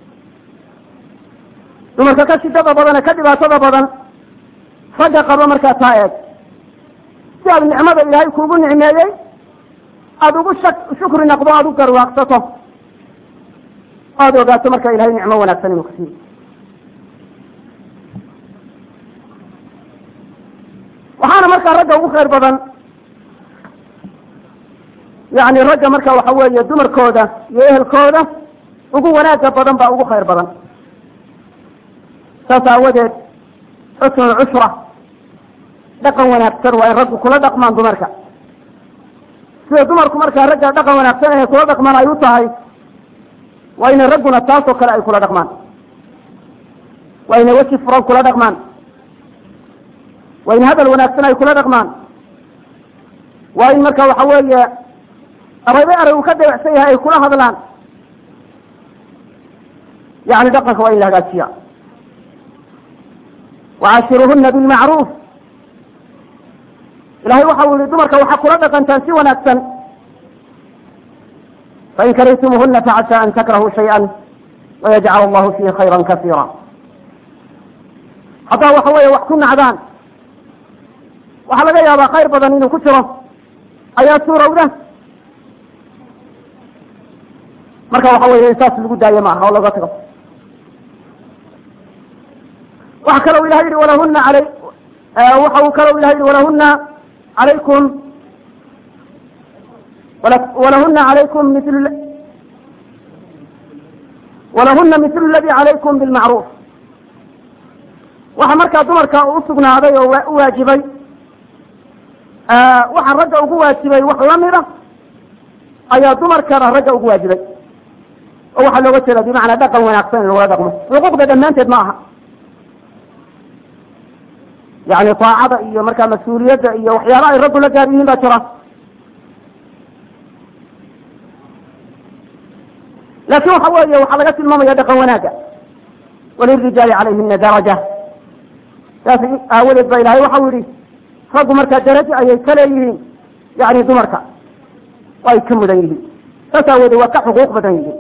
dumarka ka shidada badan ee ka dhibaatada badan ragga qaba markaa taa eeg si aad nicmada ilaahay kuugu nicmeeyey aada ugu shak shukri naqdo aada u garwaaqsato aada ogaato marka ilahay nicmo wanaagsan inuu kusiiyo waxaana markaa ragga ugu khayr badan yani ragga marka waxa weeye dumarkooda iyo ehelkooda ugu wanaaga badan baa ugu khayr badan saas aawadeed xusnu cushra dhaqan wanaagsan waa in raggu kula dhaqmaan dumarka sida dumarku markaa ragga dhaqan wanaagsan inay kula dhaqmaan ay u tahay waa inay ragguna taasoo kale ay kula dhaqmaan waa inay weji furan kula dhaqmaan waa in hadal wanaagsan ay kula dhaqmaan waa in marka waxa weeye araybe aray uu ka debacsan yahay ay kula hadlaan yani dhaqanka waa in la hagaajiya wacaashiruhuna bilmacruuf ilahay waxa uu yihi dumarka waxaa kula dhaqantaan si wanaagsan fain karihtumuhuna facasa an takrahuu shayئa wayajcal allahu fihi khayra kasiira haddaa waxa weeye wax ku nacdaan waxaa laga yaabaa khayr badan inuu ku jiro ayaa suurowda marka waxa weye in saas lagu daayo maaha oo laga tago waxa kaloo ilahay yihi walahuna alay waxa uu kaloo ilahay yihi walahuna calaykum walahuna calaykum mil walahuna mitlu ladii calaykum bilmacruuf waxa markaa dumarka u sugnaaday oo u waajibay waxaa ragga ugu waajibay wax lamida ayaa dumarkana ragga ugu waajibay oo waxaa looga jeeda bimacnaa dhaqan wanaagsan in lagula dhaqmo xuquuqda dhammaanteed ma aha yani taacada iyo markaa mas-uuliyadda iyo waxyaaba ay raggu la gaar yihiin baa jira laakin waxa weeye waxaa laga tilmaamaya dhaqan wanaaga walirijaali calayhina daraja saas aawadeed ba ilahay waxau yihi raggu markaa darajo ayay ka leeyihiin yani dumarka ay ka mudan yihiin saas aawoodee waa ka xuquuq badan yihiin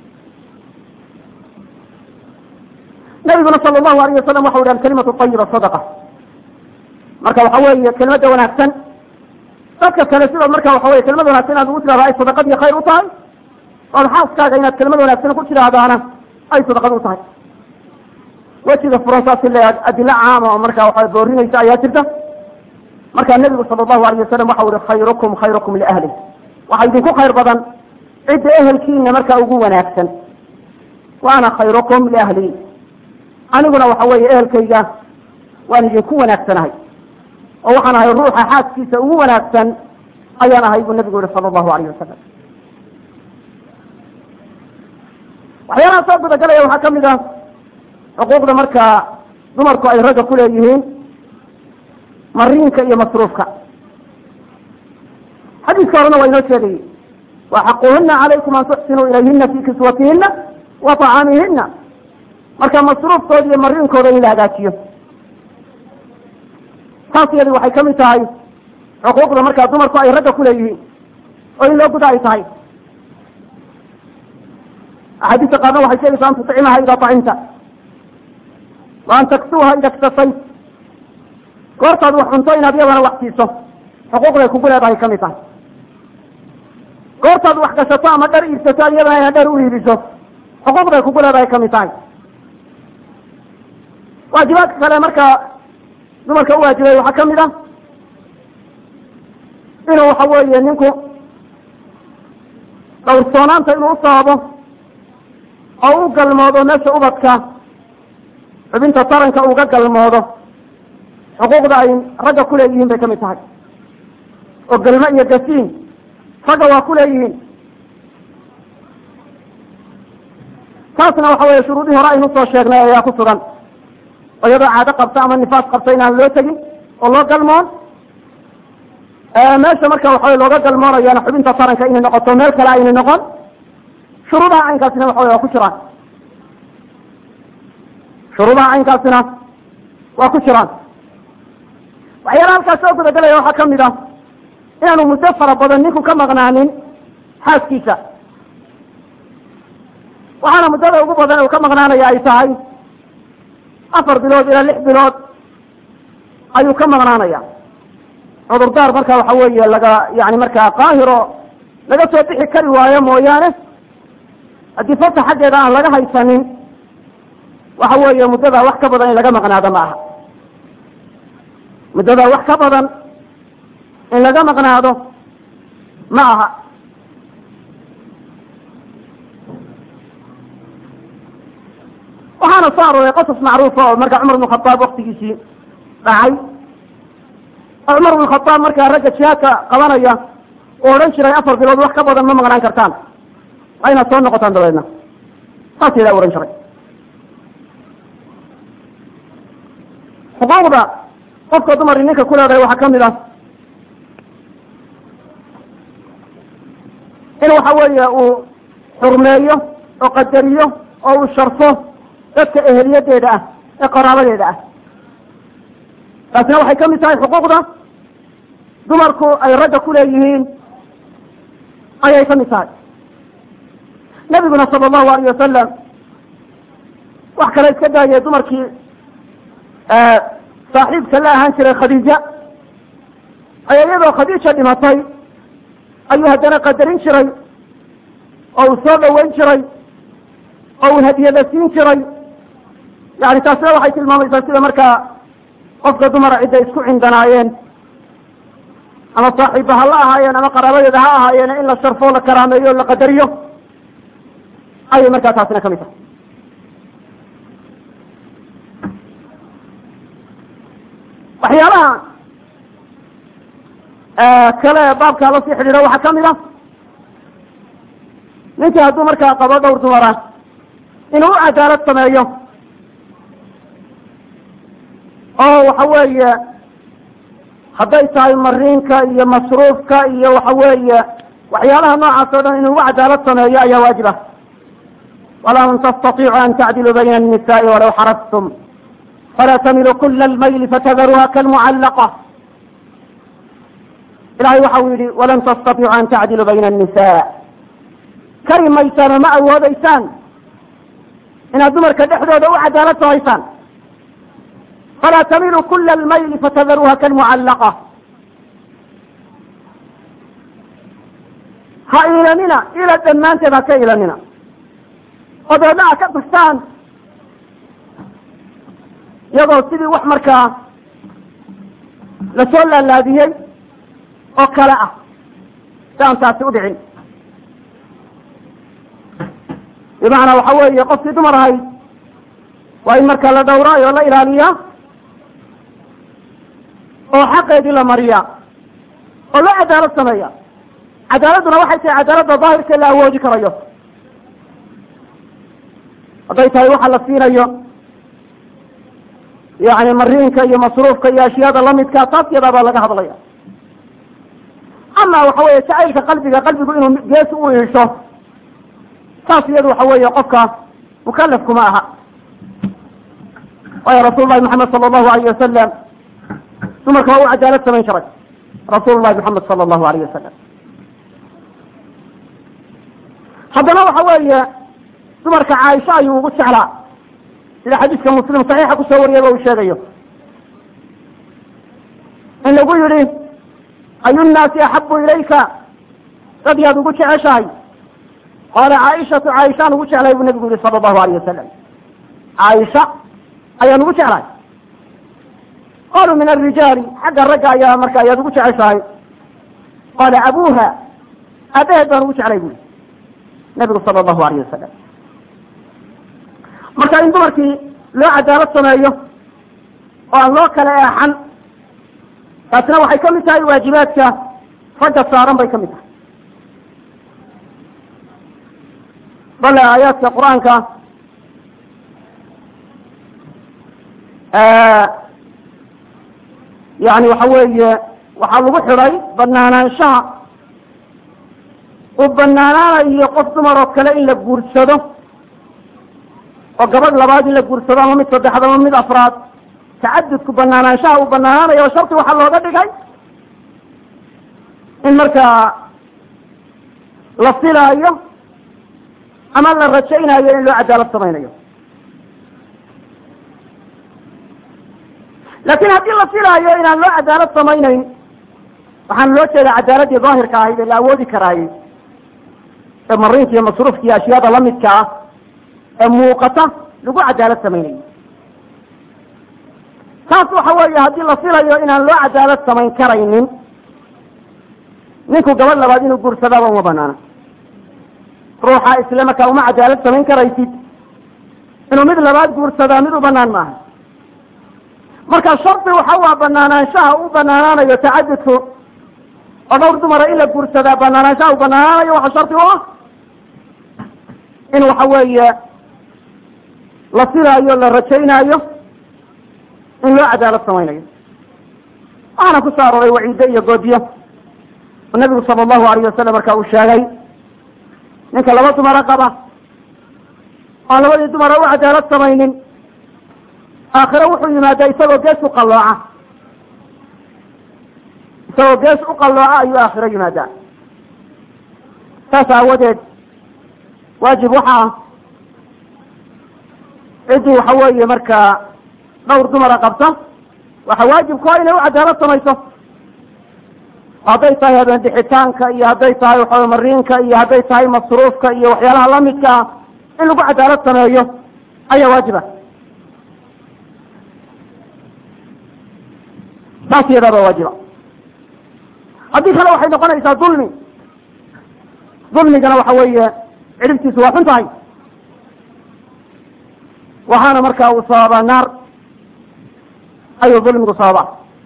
nabiguna sala allahu alayh wasalam waxau yihi alkalimatu ayiba sadaqa marka waxa weeye kelimada wanaagsan dadka kale sida marka waxa weye kelimad wanaagsan inaad ugu tirahda ay sadaqad iyo khayr u tahay ood xaaskaaga inaad kelimad wanaagsan ku tidhaahdaana ay sadaqad u tahay wejiga furan saas le adilo caama oo marka waxa boorinaysa ayaa jirta marka nebigu sala allahu alayh wasalam waxau ihi khayrukum khayrukum liahlih waxaa idinku khayr badan cidda ehelkiina markaa ugu wanaagsan wa ana khayrukum liahli aniguna waxa weeye ehelkayga waan idinku wanaagsanahay oo waxaan ahay ruuxa xaaskiisa ugu wanaagsan ayaan ahay buu nabigu yihi sala allahu alayh wasalam waxyaalaha soo gudagalaya waxaa kamid ah xuquuqda markaa dumarku ay ragga ku leeyihiin mariinka iyo masruufka xadiiska horena waa inoo sheegayey wa xaquhuna calaykum an tuxsinuu ilayhina fi kiswatihina wa طacaamihina marka masruufkooda iyo mariinkooda in la hagaajiyo taas iyadi waxay kamid tahay xuquuqda markaa dumarku ay ragga kuleeyihiin oo in loo guda ay tahay axaadiista qaarna waxay sheegaysaa an tuطcimaha ida طacimta wa an taksuha ida ktasayt goortaad wax cunto inaad iyadana wax siiso xuquuqday kugu leedahay kamid tahay goortaad wax gashato ama dhar iibsato ad iyadana inaad dhar u iibiso xuquuqday kugu leedahay kamid tahay waajibaadka kale markaa dumarka uwaajibay waxaa kamid ah inuu waxa weeye ninku dhowrsoonaanta inuu u sababo oo u galmoodo meesha ubadka xubinta taranka uga galmoodo xuquuqda ay ragga kuleeyihiin bay kamid tahay oo galmo iyo gasiin ragga waa kuleeyihiin taasna waxa weeye shuruudihii hore aynu soo sheegnay ayaa ku sugan oo iyadoo caado qabta ama nifaas qabta inaan loo tegin oo loo galmoon meesha marka waxawey looga galmoonayana xubinta taranka inay noqoto meel kale aynay noqon shuruudaha caynkaasina waxa wey waa ku jiraan shuruudaha caynkaasina waa ku jiraan waxyaala halkaas soo gudagalaya waxaa kamid ah inaanu muddo fara badan ninku ka maqnaanin xaaskiisa waxaana muddada ugu badan uu ka maqnaanaya ay tahay afar bilood ilaa lix bilood ayuu ka maqnaanaya cudurdaar marka waxa weeye laga yani markaa qaahiro laga soo bixi kari waayo mooyaane haddii fata xaggeeda aan laga haysanin waxa weeye muddada wax ka badan in laga maqnaado ma aha muddada wax ka badan in laga maqnaado ma aha waxaana soo arooray qasas macruufa oo marka cumar bn khadaab waktigiisii dhacay oo cumar bn khadaab markaa ragga jihaadka qabanaya oo odhan jiray afar bilood wax ka badan ma maqnaan kartaan waa inaad soo noqotaan dabeedna saas yadaa ohan jiray xuquuqda qofka dumari ninka ku leedahay waxaa kamid ah in waxa weeye uu xurmeeyo oo qadariyo oo uu sharfo dadka eheliyadeeda ah ee qaraabadeeda ah taasina waxay kamid tahay xuquuqda dumarku ay ragga ku leeyihiin ayay kamid tahay nabiguna sala allahu alayh wasalam wax kale iska daayay dumarkii saaxiibka la ahaan jiray khadiija ayaa iyadoo khadiija dhimatay ayuu haddana qadarin jiray oo uu soo dhaweyn jiray oo uu hadiyada siin jiray yani taasina waxay tilmaamaysaa sida markaa qofka dumara cidday isku cindanaayeen ama saaxiibba ha la ahaayeen ama qaraabadeeda ha ahaayeen in la sharfo la karaameeyo o la qadariyo ayay markaa taasina kamid tahay waxyaalaha kale baabkaa lasii xidhiidho waxaa kamid a ninkii hadduu markaa qabo dhowr dumara inuu u cadaalad sameeyo oo waxa weeye hadday tahay mariinka iyo masruufka iyo waxa weeye waxyaalaha noocaas o dhan inuu ugu cadaalad sameeyo ayaa waajib ah walan tastatiicu an tacdiluu bayna الnisaءi walaw xarastum falaa tamilu kula اlmayli fatadaruha kalmucallaqa ilahay waxa uu yihi walan tastatiicu an tacdiluu bayna الnisa kari maysaan oo ma awoodeysaan inaad dumarka dhexdooda u cadaalad samaysaan falaa tamilu kula almayli fatadaruha kalmucallaqa ha iilanina ila dhammaanteed ha ka iilanina oo dabeedna a ka tagtaan iyagoo sidii wax markaa lasoo laalaadiyey oo kale ah si aan taasi u dhicin bimacnaa waxa weeye qofkii dumar ahayd waa in markaa la dhowraayo o la ilaaliyaa oo xaqeedii la mariyaa oo loo cadaalad sameeya cadaaladduna waxay tahay cadaaladda daahirka la awoodi karayo hadday tahay waxa la siinayo yani mariinka iyo masruufka iyo ashyaada lamidkaa taas yadaa baa laga hadlaya ama waxa weeye jacaylka qalbiga qalbigu inuu gees u iisho taas iyadu waxa weeye qofka mukalafkuma aha waayo rasuul lahi maxamed sala allahu alayh wasalam dumarka waa u cadaalad samayn jiray rasuul lahi maxamed sala allahu alayh wasalam haddana waxa weeye dumarka caaisha ayuu ugu jeclaa sida xadiiska muslim saxiixa kusoo wariyaba uu sheegayo in lagu yihi ayu nnaasi axabu ilayka dad yaad ugu jeceshahay qaala caaishatu caaishaan ugu jeclahay buu nabigu yihi sala allahu alayh wasalam caaisha ayaan ugu jeclahay qaaluu min alrijaali xagga ragga ayaa marka ayaad ugu jeceshahay qaala abuha aabaheed baan ugu jeclay bui nabigu sala allahu alayh wasalam marka in dumarkii loo cadaalad sameeyo oo aan loo kala eexan taasina waxay kamid tahay waajibaadka ragga saaran bay kamid tahay bale aayaadka qur-aanka yani waxa weeye waxaa lagu xidhay banaanaanshaha uu banaanaanayo qof dumar oo kale in la guursado oo gabadh labaad in la guursado ama mid saddexaad ama mid afraad tacadudku banaanaanshaha uu banaanaanayo oo sharti waxaa looga dhigay in markaa la filaayo ama la rajaynayo in loo cadaalad samaynayo laakin haddii la filaayo inaan loo cadaalad samaynayn waxaan loo jeeda cadaaladii daahirka ahayd ee la awoodi karaayey ee mariinka iyo masruufka iyo ashyaada lamidka ah ee muuqata lagu cadaalad samaynayo taas waxa weeye haddii la filayo inaan loo cadaalad samayn karaynin ninku gabadh labaad inuu guursadaaba uma banaana ruuxa isle markaa uma cadaalad samayn karaysid inuu mid labaad guursadaa mid u banaan maaha marka shardi waxa waa banaanaanshaha u banaanaanayo tacadudku oo dhowr dumara in la guursadaa banaanaanshaha u banaanaanayo waxa shardi u ah in waxa weeye la filaayo la rajaynaayo in loo cadaalad samaynayo waxaana ku soo arooray waciide iyo goodiyo oo nabigu sala allahu alayh wasalam marka uu sheegay ninka laba dumaro qaba oan labadii dumara u cadaalad samaynin aakhire wuxuu yimaadaa isagoo gees u qallooca isagoo gees u qallooca ayuu aakhiro yimaadaa saas aawadeed waajib waxa ah ciddii waxa weeye markaa dhowr dumara qabta waxa waajibku ah inay u cadaalad samayso hadday tahay habeen dixitaanka iyo hadday tahay waxawy mariinka iyo hadday tahay masruufka iyo waxyaalaha lamidka ah in lagu cadaalad sameeyo ayaa waajiba taas iyadaaba waajiba haddii kale waxay noqonaysaa dulmi dulmigana waxa weeye cidhibtiisu waa xun tahay waxaana markaa uu sababaa naar ayuu dulmigu sababaa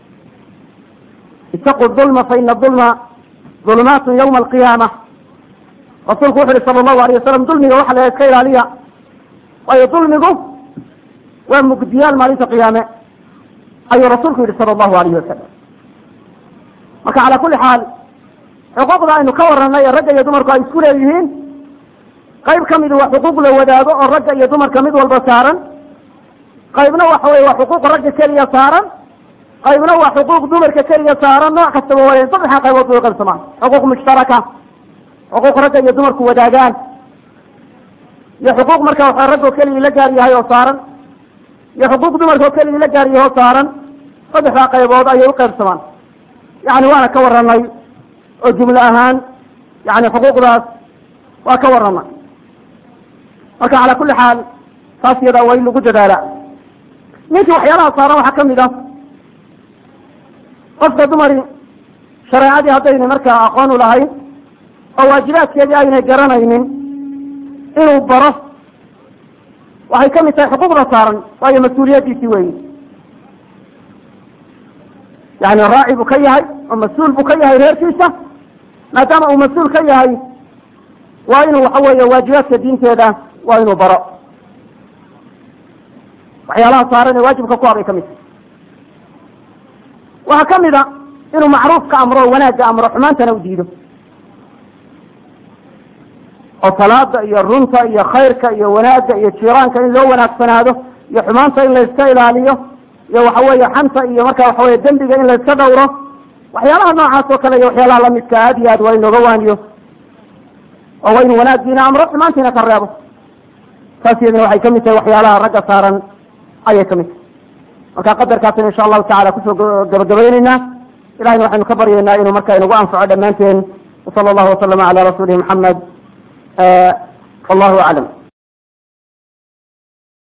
itaquu dulma fa ina dulma dulumaatun yawma alqiyaama rasuulku wuxu uhi sala allahu alayh wasalam dulmiga waxa la iska ilaaliya waayo dulmigu waa mugdiyaal maalinta qiyaame ayuu rasuulku yihi sala allahu alayhi wasalam marka calaa kulli xaal xuquuqda aynu ka warranay ee ragga iyo dumarku ay isku leeyihiin qayb ka midi waa xuquuq la wadaago oo ragga iyo dumarka mid walba saaran qaybna waxa weye waa xuquuq ragga keliya saaran qaybna waa xuquuq dumarka keliya saaran nooc kastaba wale saddexa qaybood bay qaybsamaan xuquuq mushtaraka xuquuq ragga iyo dumarku wadaagaan iyo xuquuq marka waxa raggoo keligii la gaar yahay oo saaran iyo xuquuq dumarka oo keligii la gaar yahay oo saaran saddexdaa qaybood ayay u qaybsamaan yani waana ka warranay oo jumlo ahaan yani xuquuqdaas waa ka warranay marka calaa kulli xaal taas iyadaa waa in lagu dadaala ninkii waxyaalaha saaran waxaa kamid ah qofka dumari shareecadii haddayna markaa aqoon u lahayn oo waajibaadkeedii aynay garanaynin inuu baro waxay kamid tahay xuquuqda saaran waayo mas-uuliyaddiisii weyi yani raaci buu ka yahay oo mas-uul buu ka yahay reerkiisa maadaama uu mas-uul ka yahay waa inuu waxa weeye waajibaadka diinteeda waa inuu baro waxyaalaha saaran ee waajibka ku habay ka mid tahay waxaa kamid a inuu macruufka amro o wanaagga amro xumaantana u diido oo salaada iyo runta iyo khayrka iyo wanaagga iyo jiiraanka in loo wanaagsanaado iyo xumaanta in layska ilaaliyo iyo waxa weeye xanta iyo marka waxa weye dembiga in layska dhawro waxyaalaha noocaas oo kale iyo waxyaalaha lamidka aad iyo aad waa inooga waaniyo oo waa inu wanaaggiina amro xumaantiina ka reebo taas iyadina waxay kamid tahay waxyaalaha ragga saaran ayay kamid tahay marka qadarkaasina insha allahu tacala kusoo gabagabayneynaa ilahayna waxaynu ka baryaynaa inuu marka inagu anfaco dhammaanteen wasala allahu wasalama cala rasuulihi maxamed wallahu aclam